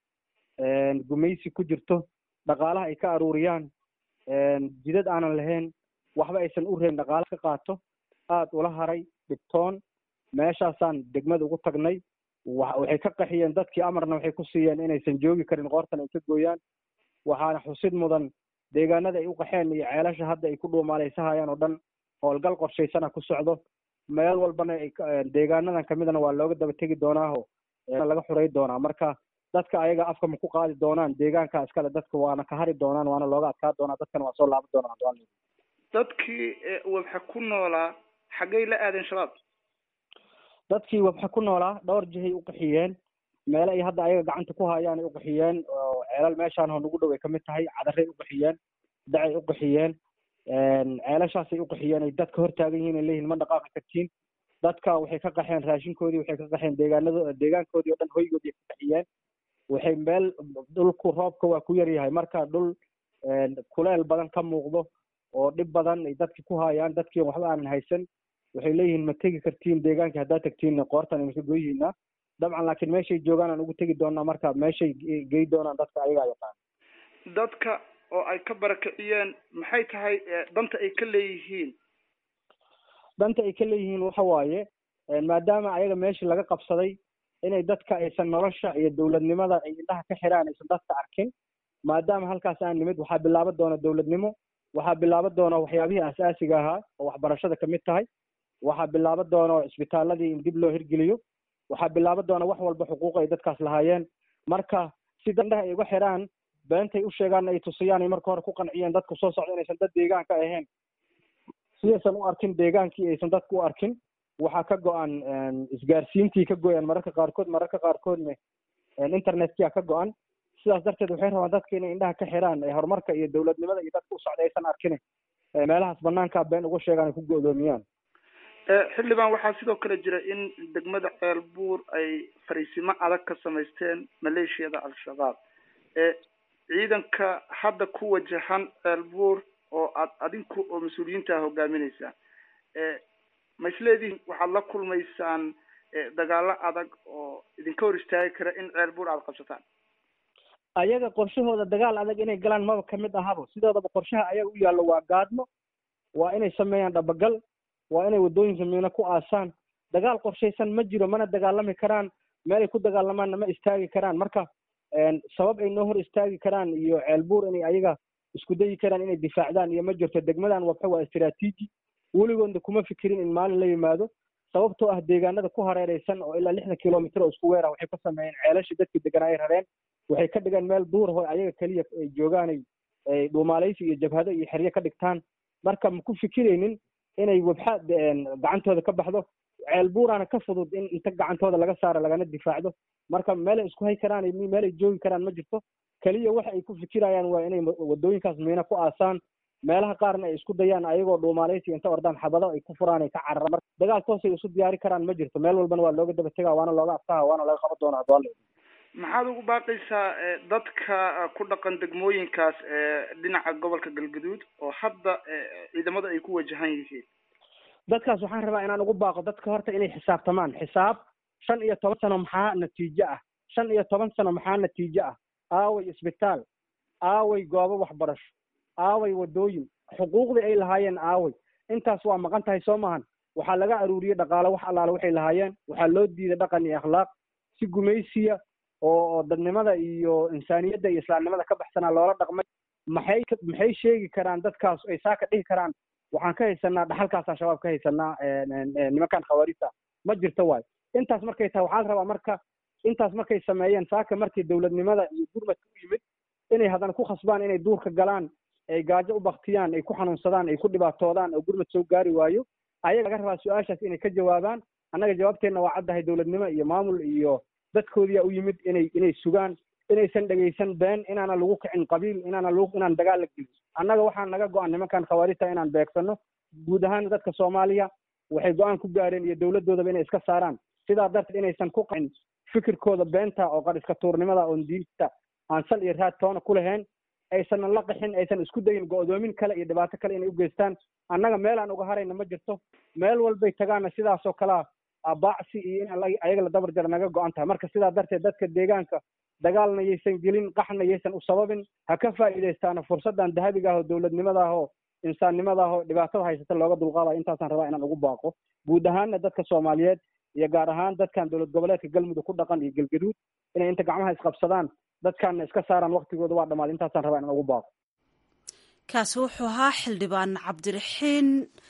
gumaysi ku jirto dhaqaalaha ay ka aruuriyaan jidad aanan lahayn waxba aysan u reebin dhaqaala ka qaato aada ula haray dhibtoon meeshaasaan degmada ugu tagnay waxay ka qaxiyeen dadkii amarna waxay ku siiyeen inaysan joogi karin qoortan ay ka gooyaan waxaana xusid mudan deegaanada ay u qaxeen iyo ceelasha hadda ay ku dhuumaaleysahayaan oo dhan howlgal qorshaysana ku socdo meel walbana deegaanadan kamidana waa looga daba tegi doonaaho laga xurey doonaa marka dadka ayaga afka ma ku qaadi doonaan deegaanka iskale dadka waana ka hari doonaan waana looga adkaa doonaa dadkana waa soo laaban doonaan dadkii wabxa ku noolaa xaggay la aadeen shabaab dadkii wabxa ku noolaa dhowr jihay u qaxiyeen meele ay hadda ayaga gacanta ku hayaan ay u qaxiyeen oo ceelal meeshaan oo nagu dhow ay kamid tahay cadaray u qaxiyeen dacay u qaxiyeen ceelashaasay u qaxiyeen ay dadka hor taagan yihiin ay leeyihin ma dhaqaaqi kartiin dadka waxay ka qaxeen raashinkoodii waxay ka qaxeen deegaanado deegaankoodii oo dhan hoygoodii ka qaxiyeen waxay meel dhulku roobka waa ku yaryahay marka dhul kuleel badan ka muuqdo oo dhib badan ay dadki ku hayaan dadkii waxba aanan haysan waxay leeyihiin ma tegi kartiin deegaankii haddaad tagtiin qoortan imaka goyihiina dabcan laakiin meeshay joogaan aan ugu tegi doonaa marka meeshay gey doonaan dadka ayagaa yaqaan dadka oo ay ka barakiciyeen maxay tahay danta ay ka leeyihiin danta ay ka leeyihiin waxa waaye maadaama ayaga meeshii laga qabsaday inay dadka aysan nolosha iyo dowladnimada ay indhaha ka xiraan aysan dadka arkin maadaama halkaas aan nimid waxaa bilaaban doona dowladnimo waxaa bilaaban doona waxyaabihii asaasiga ahaa oo waxbarashada kamid tahay waxaa bilaaban doona isbitaaladii in dib loo hirgeliyo waxaa bilaaban doona wax walba xuquuq ay dadkaas lahaayeen marka si dandhaha ay uga xiraan beentay u sheegaan ay tusiyaan ay marka hore ku qanciyeen dadku soo socda inaysan dad deegaanka ahayn sidaysan u arkin deegaankii aysan dadku u arkin waxaa ka go-an isgaarsiintii ka goyaan mararka qaarkood mararka qaarkoodna internetkia ka go-an sidaas darteed waxay rabaan dadka inay indhaha ka xiraan horumarka iyo dowladnimada iyo dadka u socda aysan arkin meelahaas banaanka been uga sheegaan ay ku go-doomiyaan xildhibaan waxaa sidoo kale jira in degmada ceelbuur ay fariisimo adag ka samaysteen maleeshiyada al-shabaab ciidanka hadda ku wajahan ceelbuur oo aad adinku oo mas-uuliyiinta ah hogaaminaysaa ma isleedihin waxaad la kulmaysaan dagaalo adag oo idinka hor istaagi kara in ceelbuur aada qabsataan ayaga qorshahooda dagaal adag inay galaan maba kamid ahabo sidoodaba qorshaha ayaga u yaallo waa gaadmo waa inay sameeyaan dhabagal waa inay waddooyinka miino ku aasaan dagaal qorshaysan ma jiro mana dagaalami karaan meelay ku dagaalamaanna ma istaagi karaan marka sabab ay noo hor istaagi karaan iyo ceelbuur inay ayaga isku dayi karaan inay difaacdaan iyo ma jirto degmadan wabxa waa istiraatiiji weligoodna kuma fikirin in maalin la yimaado sababtoo ah deegaanada ku hareereysan oo ilaa lixdan kilomitr oo isku weera waxay ka sameeyeen ceelashii dadkii deganaa ay rareen waxay ka dhigeen meel duur ho ayaga keliya ay joogaan ay dhuumaaleysi iyo jabhado iyo xeryo ka dhigtaan marka ma ku fikiraynin inay wabxa gacantooda ka baxdo ceelbuuraana ka fudud in inta gacantooda laga saaro lagana difaacdo marka meelay isku hay karaan meelay joogi karaan ma jirto keliya waxa ay ku fikirayaan waa inay wadooyinkaas miino ku aasaan meelaha qaarna ay isku dayaan ayagoo dhuumaaleysi inta ordaan xabado ay ku furaan ay ka cararaan marka dagaal toosay isu diyaari karaan ma jirto meel walbana waa looga daba tegaa waana looga adkaha waana laga qaban doonaa doole maxaad ugu baaqaysaa dadka ku dhaqan degmooyinkaas dhinaca gobolka galgaduud oo hadda ciidamada ay ku wajahan yihiin dadkaas waxaan rabaa inaan ugu baaqo dadka horta inay xisaabtamaan xisaab shan iyo toban sano maxaa natiijo ah shan iyo toban sano maxaa natiijo ah aaway isbitaal aaway goobo waxbarasho aaway waddooyin xuquuqdii ay lahaayeen aaway intaas waa maqan tahay soo maahan waxaa laga aruuriyey dhaqaale wax allaale waxay lahaayeen waxaa loo diiday dhaqan iyo akhlaaq si gumaysiya oo dadnimada iyo insaaniyadda iyo islaamnimada ka baxsanaa loola dhaqmay maxay maxay sheegi karaan dadkaas ay saa ka dhihi karaan waxaan ka haysanaa dhaxalkaasa shabaab ka haysanaa nimankan khawaarista ma jirto waayo intaas markay tahay waxaa la rabaa marka intaas markay sameeyeen saaka markii dowladnimada iyo gurmadka u yimid inay haddana ku khasbaan inay duurka galaan ay gaajo u baktiyaan ay ku xanuunsadaan ay ku dhibaatoodaan oo gurmad soo gaari waayo ayaga laga rabaa su-aashaas inay ka jawaabaan annaga jawaabteenna waa caddahay dowladnimo iyo maamul iyo dadkoodiyaa u yimid inay inay sugaan inaysan dhegaysan been inaana lagu kicin qabiil inaana lagu inaan dagaal la gelin annaga waxaa naga go-an nimankan khawaarijta inaan beegsano guud ahaan dadka soomaaliya waxay go-aan ku gaareen iyo dowladdoodaba inay iska saaraan sidaa darteed inaysan ku qacin fikirkooda beenta oo qariska tuurnimada oon diinta aan sal iyo raad toona ku lahayn aysanan la qixin aysan isku dayin go'doomin kale iyo dhibaato kale inay u geystaan annaga meel aan uga harayna ma jirto meel walbay tagaana sidaasoo kalea baacsi iyo in ayaga la dabar jara naga go-an tahay marka sidaa darteed dadka deegaanka dagaalna yaysan gelin qaxna yaysan u sababin ha ka faa'iidaystaana fursaddan dahabiga ah oo dowladnimada ah oo insaannimada ah oo dhibaatada haysata looga dulqaadayo intaasaan rabaa inaan ugu baaqo guud ahaanna dadka soomaaliyeed iyo gaar ahaan dadkan dowlad goboleedka galmudug ku dhaqan iyo galgaduud inay inta gacmaha isqabsadaan dadkaanna iska saaraan waktigooda waa dhammaaday intaasaan rabaa inaan ugu baaqo kaasi wuxuu ahaa xildhibaan cabdiraxiin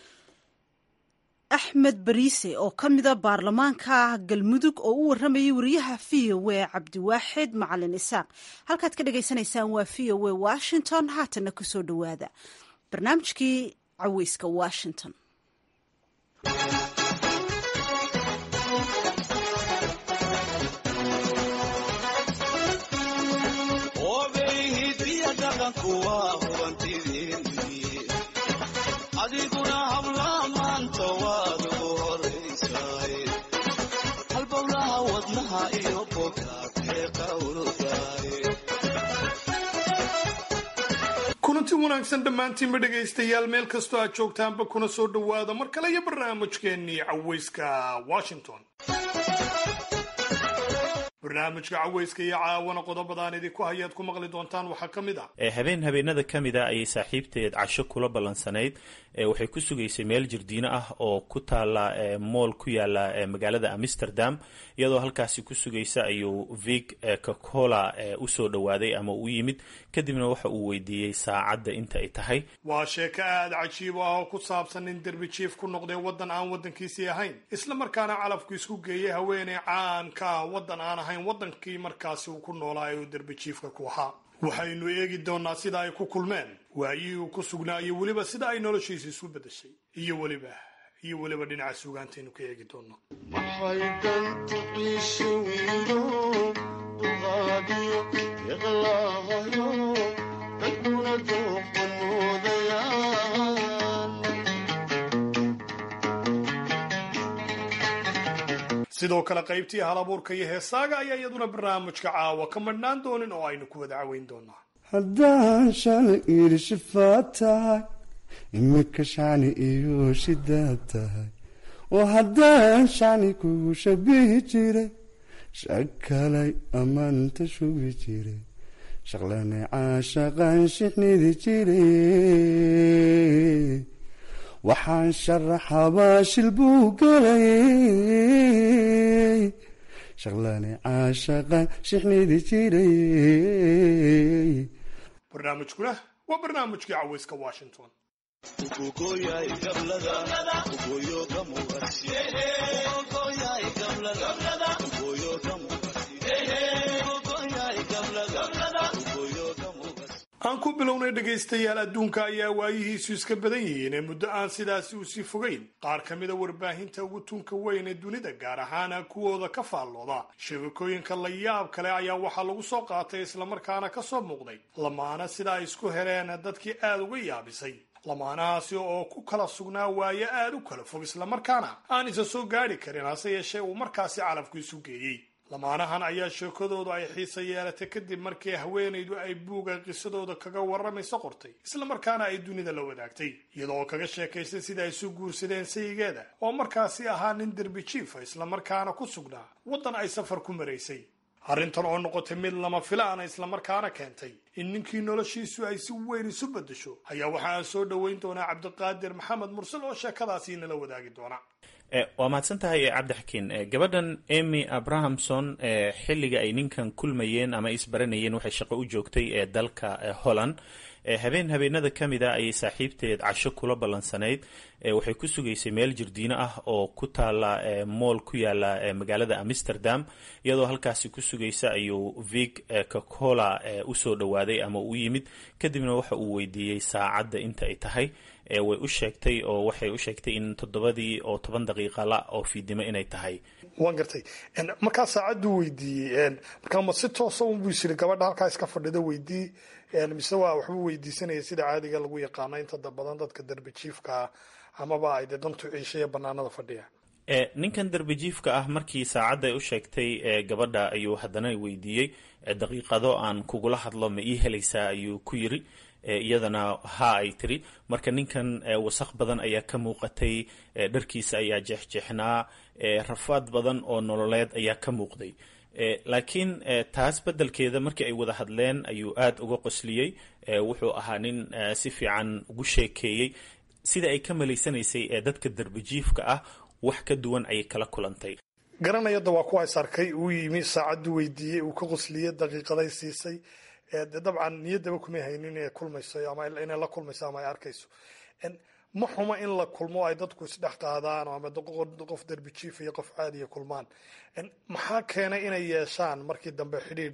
axmed bariise oo ka mida baarlamaanka galmudug oo u warramayay wariyaha v o a cabdiwaaxid macalin isaaq halkaad ka dhagaysanaysaan waa v o a washington haatanna kusoo dhowaada barnaamijkii caweyska washington adiguna habla maanta waad ugu horaysaay halbowlaha wadnaha iyo bogaadee qawrdaay kulanti wanaagsan dhammaantiinba dhegaystayaal meel kastoo aad joogtaanba kuna soo dhowaada mar kale iyo barnaamijkeennii caweyska washington barnaamijka caweyska iyo caawana qodobadaan idinku hayaad ku maqli doontaan waxaa ka mid ah habeen habeenada ka mid a ayay saaxiibteed casho kula ballansanayd waxay ku sugaysay meel jirdiino ah oo ku taala mool ku yaala magaalada amsterdam iyadoo halkaasi ku sugaysa ayuu vig cocola usoo dhowaaday ama u yimid kadibna waxa uu weydiiyey saacadda inta ay tahay waa sheeko aada cajiib ah oo ku saabsan nin derbi jiif ku noqday waddan aan waddankiisii ahayn isla markaana calafku isku geeyay haweeney caanka ah waddan aan ahayn waddankii markaasi uu ku noolaa ee uu derbi jiifka ku ahaa waxaynu eegi doonaa sida ay ku kulmeen waayihii uu ku sugnaa iyo weliba sida ay noloshiisa isu beddeshay iyo weliba iyo weliba dhinaca suugaantaynu ka eegi doono maxay dantu qiisho wiilo uqaadiyo iqlaahayo dadkuna dooqan moodayaan sidoo kale qaybtii halabuurka iyo heesaaga ayaa iyaduna barnaamijka caawa ka madhnaan doonin oo aynu ku wada caweyn doonaa haddaan shalay iri shifaad tahay imika shani iyo shidaad tahay oo haddaan shani kugu shabihi jiray shakalay ammaanta shugi jiray shaqlane caashaqan shixnidi jiray waxaan sharaxabaa shil buu galayay shaqlane caashaqan shixnidi jiray barnaamijkuna waa barnaamijkii caweyska washington aan ku bilownay dhegaystayaal adduunka ayaa waayihiisu iska badan yihiin ee muddo aan sidaasi usii fogayn qaar ka mida warbaahinta ugu tunka weyn ee dunida gaar ahaana kuwooda ka faallooda shabakooyinka la yaab kale ayaa waxaa lagu soo qaatay islamarkaana ka soo muuqday lamaana sida ay isku heleen dadkii aada uga yaabisay lamaanahaasi oo ku kala sugnaa waayo aada u kala fog islamarkaana aan isa soo gaadhi karin hase yeeshee uu markaasi calafku isu geeyey lamaanahan ayaa sheekadoodu ay xiisa yeelatay kadib markii haweenaydu ay buuga qisadooda kaga warramayso qortay islamarkaana ay dunida la wadaagtay iyadoo kaga sheekaystay sida ay isu guursadeen sayigeeda oo markaasi ahaa nin derbi jiifa islamarkaana ku sugnaa waddan ay safar ku maraysay arrintan oo noqotay mid lama filaana islamarkaana keentay in ninkii noloshiisu ay si weyn isu beddesho ayaa waxa aan soo dhoweyn doonaa cabdiqaadir maxamed mursal oo sheekadaasi nala wadaagi doona waa mahadsan tahay cabdixakiin gabadhan emy abrahamson xilliga ay ninkan kulmayeen ama isbaranayeen waxay shaqo u joogtay ee dalka holland habeen habeenada ka mid a ayay saaxiibteed casho kula ballansanayd waxay ku sugaysay meel jirdiino ah oo ku taala mool ku yaala magaalada amsterdam iyadoo halkaasi ku sugaysa ayuu vig cocola usoo dhowaaday ama u yimid kadibna waxa uu weydiiyey saacadda inta ay tahay way u sheegtay oo waxay u sheegtay in toddobadii oo toban daqiiqa la oo fiidnimo inay tahay waan gartay markaa saacaddu weydiiyey markaa ma si toosa unbuu isiri gabadha halkaa iska fadhida weydii mise waa waxbuu weydiisanaya sida caadiga lagu yaqaano inta badan dadka derbi jiifka amaba ay dee dantu ciisha iyo banaanada fadhiya ninkan darbijiifka ah markii saacadda ay u sheegtay gabadha ayuu haddana weydiiyey daqiiqado aan kugula hadlo ma ii helaysaa ayuu ku yiri iyadana ha ay tiri marka ninkan wasaq badan ayaa ka muuqatay dharkiisa ayaa jeexjeexnaa rafaad badan oo nololeed ayaa ka muuqday laakiin taas beddelkeeda markii ay wada hadleen ayuu aada uga qosliyey wuxuu ahaa nin si fiican ugu sheekeeyey sida ay ka malaysanaysay ee dadka darbijiifka ah wax ka duwan ayay kala kulantay garanayada waa kuwa is arkay uu yimi saacaddu weydiiyey uu ka qosliyey daqiiqaday siisay de dabcan niyaddaba kumay haynin inay kulmayso ama inay la kulmayso ama ay arkayso ma xumo in la kulmo ay dadku isdhex qaadaan ama qof derbijiif iyo qof caadiya kulmaan maxaa keenay inay yeeshaan markii dambe xidhiidh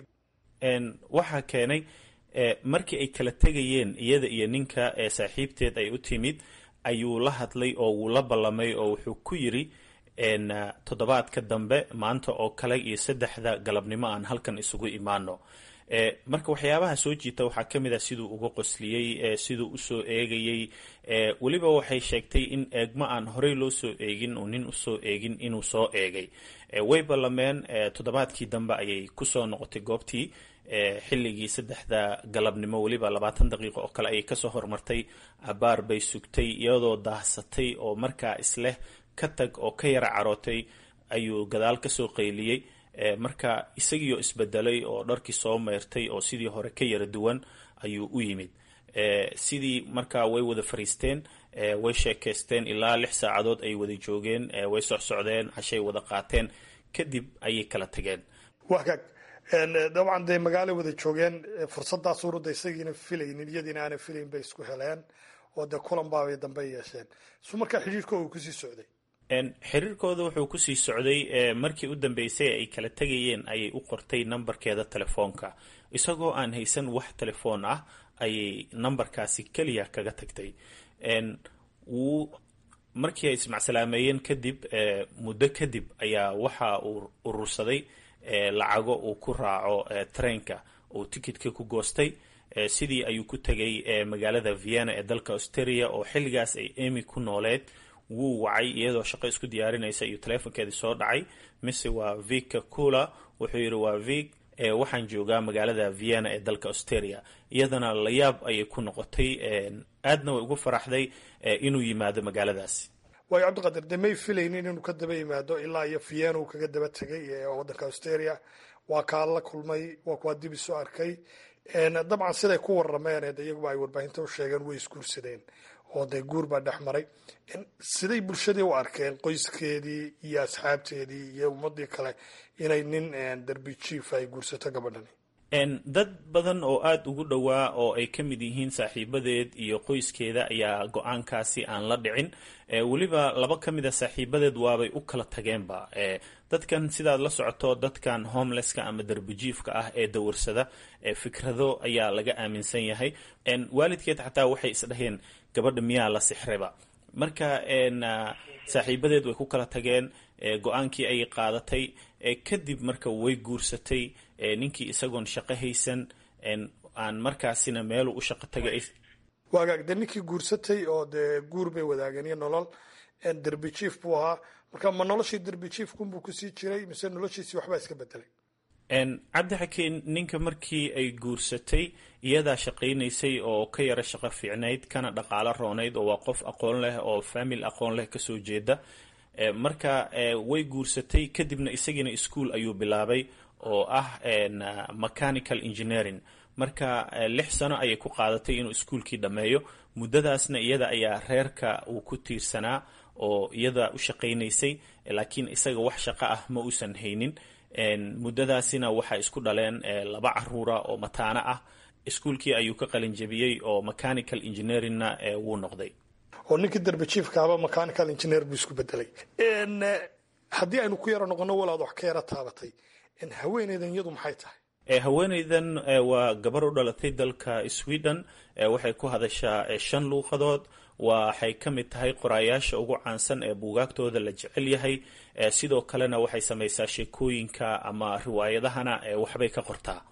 waxaa keenay markii ay kala tegayeen iyada iyo ninka ee saaxiibteed ay u timid ayuu la hadlay oo wuu la ballamay oo wuxuu ku yiri toddobaadka dambe maanta oo kale iyo saddexda galabnimo aan halkan isugu imaano marka waxyaabaha soo jiita waxaa ka mid ah siduu uga qosliyey siduu usoo eegayey weliba waxay sheegtay in eegmo aan horey loo soo eegin uu nin usoo eegin inuu soo eegay way ballameen toddobaadkii dambe ayay kusoo noqotay goobtii xilligii saddexda galabnimo weliba labaatan daqiiqo oo kale ayay kasoo hormartay abaar bay sugtay iyadoo daahsatay oo markaa isleh ka tag oo ka yara carootay ayuu gadaal kasoo qayliyey marka isagiioo isbedelay oo dharkii soo meyrtay oo sidii hore ka yara duwan ayuu u yimid sidii markaa way wada fariisteen way sheekaysteen ilaa lix saacadood ay wada joogeen way socsocdeen cashay wada qaateen kadib ayay kala tageen wagaag dabcan dee magaalay wada joogeen fursadaas urudda isagiina filaynin iyadiina aanay filayn bay isku heleen oo dee kulan baabay dambe yeesheen su markaa xidhiirka uu kusii socday xiriirkooda wuxuu kusii socday markii u dambeysay ay kala tegayeen ayay u qortay nambarkeeda telefoonka isagoo aan haysan wax telefoon ah ayay nambarkaasi keliya kaga tagtay wuu markii ay ismacsalaameyeen kadib muddo kadib ayaa waxa uu urursaday lacago uu ku raaco treinka uu tikitka ku goostay sidii ayuu ku tegay magaalada vienna ee dalka australia oo xilligaas ay emy ku nooleed wuu wacay iyadoo shaqo isku diyaarinaysa iyo teleefonkeedii soo dhacay mise waa vika cula wuxuu yidhi waa vik waxaan joogaa magaalada vienna ee dalka australia iyadana layaab ayay ku noqotay aadna way ugu faraxday inuu yimaado magaaladaasi waayo cabdiqadir dee may filaynin inuu ka daba yimaado ilaa iyo vienna uu kaga daba tegay waddanka australia waa kaa la kulmay waa kuwaa dib isu arkay dabcan siday ku warameen iyaguba ay warbaahinta u sheegeen way isguursadeen oo dee guur baa dhex maray siday bulshadii u arkeen qoyskeedii iyo asxaabteedii iyo ummadii kale inay nin derbi jief ay guursato gabadhani dad badan oo aada ugu dhowaa oo ay ka mid yihiin saaxiibadeed iyo qoyskeeda ayaa go-aankaasi aan la dhicin weliba laba ka mid a saaxiibadeed waabay u kala tageenba dadkan sidaad la socoto dadkan homelesska ama derbijiifka ah ee dawarsada fikrado ayaa laga aaminsan yahay waalidkeed xataa waxay isdhaheen gabadha miyaa la sixreba marka saaxiibadeed way ku kala tageen go-aankii ayay qaadatay kadib marka way guursatay ninkii isagoon shaqo haysan aan markaasina meelu u shaqo tagay waagaag dee ninkii guursatay oo dee guur bay wadaageen iyo nolol derbi jief buu ahaa marka ma noloshii derbi jiefkunbuu kusii jiray mise noloshiisii waxbaa iska bedelay cabdi xakiin ninka markii ay guursatay iyadaa shaqaynaysay oo ka yara shaqo fiicnayd kana dhaqaalo roonayd oo waa qof aqoon leh oo famil aqoon leh kasoo jeeda marka way guursatay kadibna isagiina ischool ayuu bilaabay oo ah mechanical engineering marka lix sano ayay ku qaadatay inuu iskuolkii dhammeeyo muddadaasna iyada ayaa reerka uu ku tiirsanaa oo iyada u shaqaynaysay laakiin isaga wax shaqo ah ma uusan haynin muddadaasina waxay isku dhaleen laba caruura oo mataano ah iskuolkii ayuu ka qalinjabiyey oo mechanical engineeringna wuu noqday oo ninkii derbi jiefkaaba mechanical engineer buu isku bedelay haddii aynu ku yaro noqono walaad wax ka yara taabatay haweeneydan iyadu maxay tahay haweeneydan waa gabar u dhalatay dalka sweden waxay ku hadashaa shan luuqadood waxay ka mid tahay qoraayaasha ugu caansan ee buugaagtooda la jecel yahay sidoo kalena waxay samaysaa sheekooyinka ama riwaayadahana waxbay ka qortaa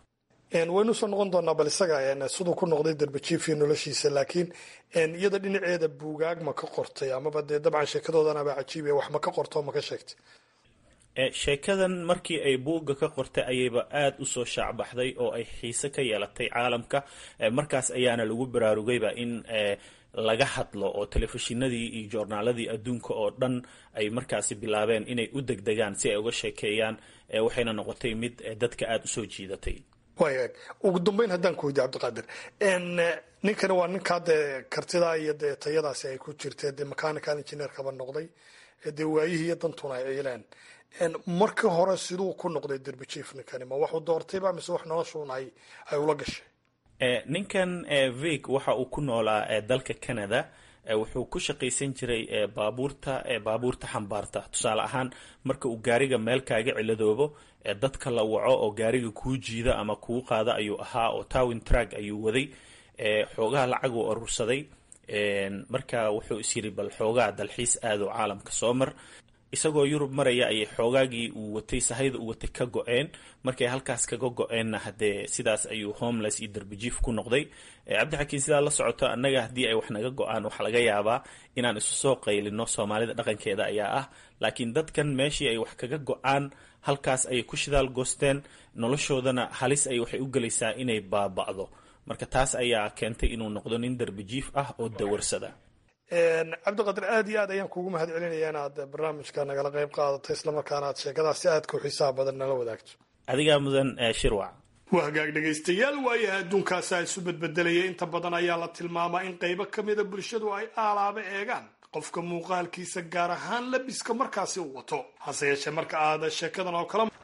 waynu soo noqon doonaa bal isaga siduu ku noqday darbajiifii noloshiisa laakiin iyada dhinaceeda buugaag ma ka qortay amaba dee dabcan sheekadoodanaba cajiibiya wax ma ka qorto ma ka sheegtay sheekadan markii ay buugga ka qortay ayayba aada u soo shaacbaxday oo ay xiise ka yeelatay caalamka markaas ayaana lagu baraarugayba in laga hadlo oo telefishinadii iyo joornaaladii adduunka oo dhan ay markaasi bilaabeen inay u degdegaan si ay uga sheekeeyaan waxayna noqotay mid dadka aada usoo jiidatay waaya ugu dambeyn haddaan ku weydiye cabdiqaadir ninkani waa ninkaa dee kartidaa iyo dee tayadaasi ay ku jirtee dee mechanical engineerkaba noqday dee waayihii iyo dantuna ay ciileen markii hore siduu ku noqday derbijiif ninkani ma waxuu doortayba mise wax noloshuun ay ay ula gashay ninkan vig waxa uu ku noolaa dalka canada wuxuu ku shaqaysan jiray baabuurta baabuurta xambaarta tusaale ahaan marka uu gaariga meel kaaga ciladoobo dadka la waco oo gaariga kuu jiida ama kuu qaada ayuu ahaa oo towin trag ayuu waday xoogaha lacag uu urursaday marka wuxuu is yiri bal xoogaa dalxiis aado caalamka soo mar isagoo yurub maraya ayay xoogaagii uu watay sahayda uu watay ka go-een markay halkaas kaga go-eenna haddee sidaas ayuu homeless iyo darbijiif ku noqday cabdixakiin sidaa la socoto annaga haddii ay wax naga go-aan waxaa laga yaabaa inaan isu soo qaylino soomaalida dhaqankeeda ayaa ah laakiin dadkan meeshii ay wax kaga go-aan halkaas ayay ku shidaal goosteen noloshoodana halis ay waxay u gelaysaa inay baaba'do marka taas ayaa keentay inuu noqdo nin darbijiif ah oo dawarsada cabdiqadir aad iyo aad ayaan kuugu mahad celinaya inaad barnaamijka nagala qayb qaadato islamarkaana aad sheekadaas si aadka u xiisaha badan nala wadaagto adigaa mudan shirwac waa hagaag dhegaystayaal waayaha adduunkaasa isu bedbedelaya inta badan ayaa la tilmaamaa in qaybo ka mida bulshadu ay aalaaba eegaan qofka muuqaalkiisa gaar ahaan labiska markaasi uu wato hase yeeshee marka aad sheekadan oo kale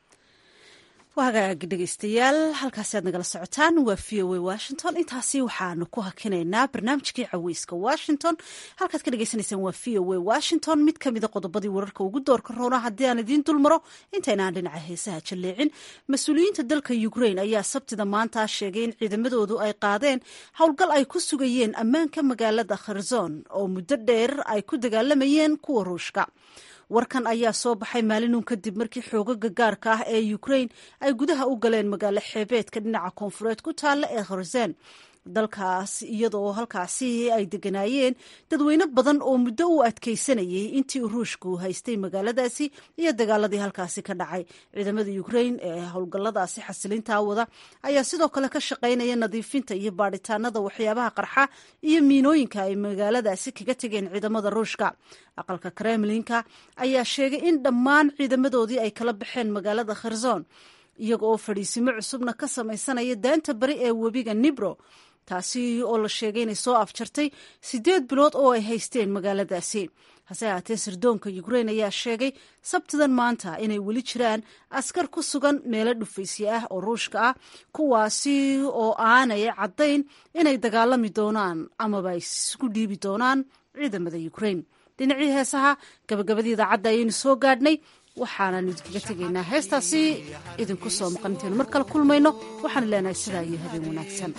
hagaag dhegeystayaal halkaasi aad nagala socotaan waa v o a washington intaasi waxaanu ku hakinaynaa barnaamijkii caweyska washington halkaad ka dhegeysaneysaan waa v o a washington mid kamida qodobadii wararka ugu doorka roona haddii aan idiin dulmaro intaynaan dhinaca heesaha jalleecin mas-uuliyiinta dalka ukrain ayaa sabtida maanta sheegay in ciidamadoodu ay qaadeen howlgal ay ku sugayeen ammaanka magaalada kherzon oo muddo dheer ay ku dagaalamayeen kuwa ruushka warkan ayaa soo baxay maalinun kadib markii xoogaga gaarka ah ee ukrain ay gudaha u galeen magaalo xeebeedka dhinaca koonfureed ku taalla ee kherzen dalkaas iyadoo halkaasi ay deganaayeen dadweyne badan oo muddo u adkeysanayay intii ruushku haystay magaaladaasi iyo dagaaladii halkaasi ka dhacay ciidamada ukrain ee howlgalladaasi xasilintaa wada ayaa sidoo kale ka shaqaynaya nadiifinta iyo baadhitaanada waxyaabaha qarxa iyo miinooyinka ay magaaladaasi kaga tegeen ciidamada ruushka aqalka kremlinka ayaa sheegay in dhammaan ciidamadoodii ay kala baxeen magaalada kherzon iyaga oo fadhiisimo cusubna ka samaysanaya daanta bari ee webiga nibro taasi oo la sheegay inay soo afjartay siddeed bilood oo ay haysteen magaaladaasi hase ahaatee sirdoonka ukrain ayaa sheegay sabtidan maanta inay weli jiraan askar ku sugan meelo dhufaysye ah oo ruushka ah kuwaasi oo aanay caddayn inay dagaalami doonaan amaba ay isku dhiibi doonaan ciidamada ukrain dhinacii heesaha gabagabadii idaacadda ayaynu soo gaadhnay waxaanan idinkaga tegaynaa heestaasi idinku soo maqan intaynu mar kale kulmayno waxaan leenahay sidaa iyo habeen wanaagsan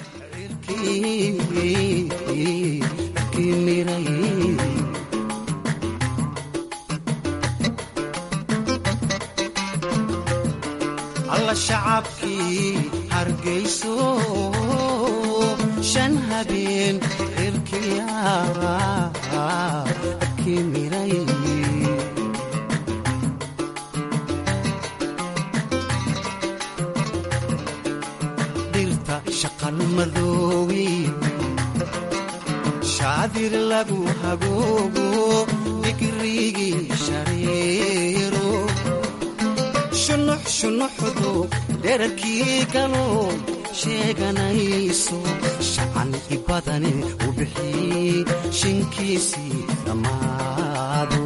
alla shacabkii hargayso shan habeen xilkiyaara kimiray shaqalmadoowi shaadir lagu hagoogo digrigii shareero shunux shunuxdu dherarkii galo sheeganayso shacan ibadane u bixii shinkiisii dhammaado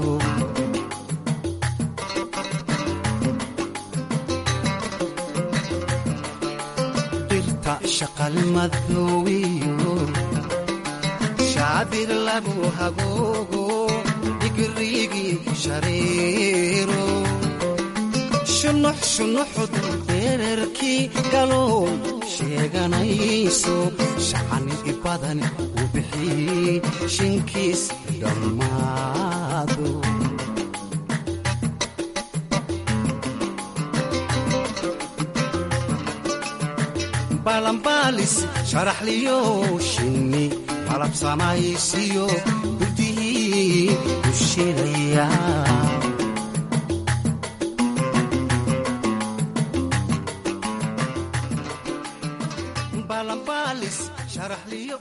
shaqalmadoowiyo shaadir lagu hagoogo digrigii shareero shunux shunuxdu dherarkii galow sheeganayso shacan ibadan u bixii shinkiis dhammaado balanbaalis sharaxliyo shinni malab samaysiyo hurdihii dusheedaya balanbaalis sharaxliyo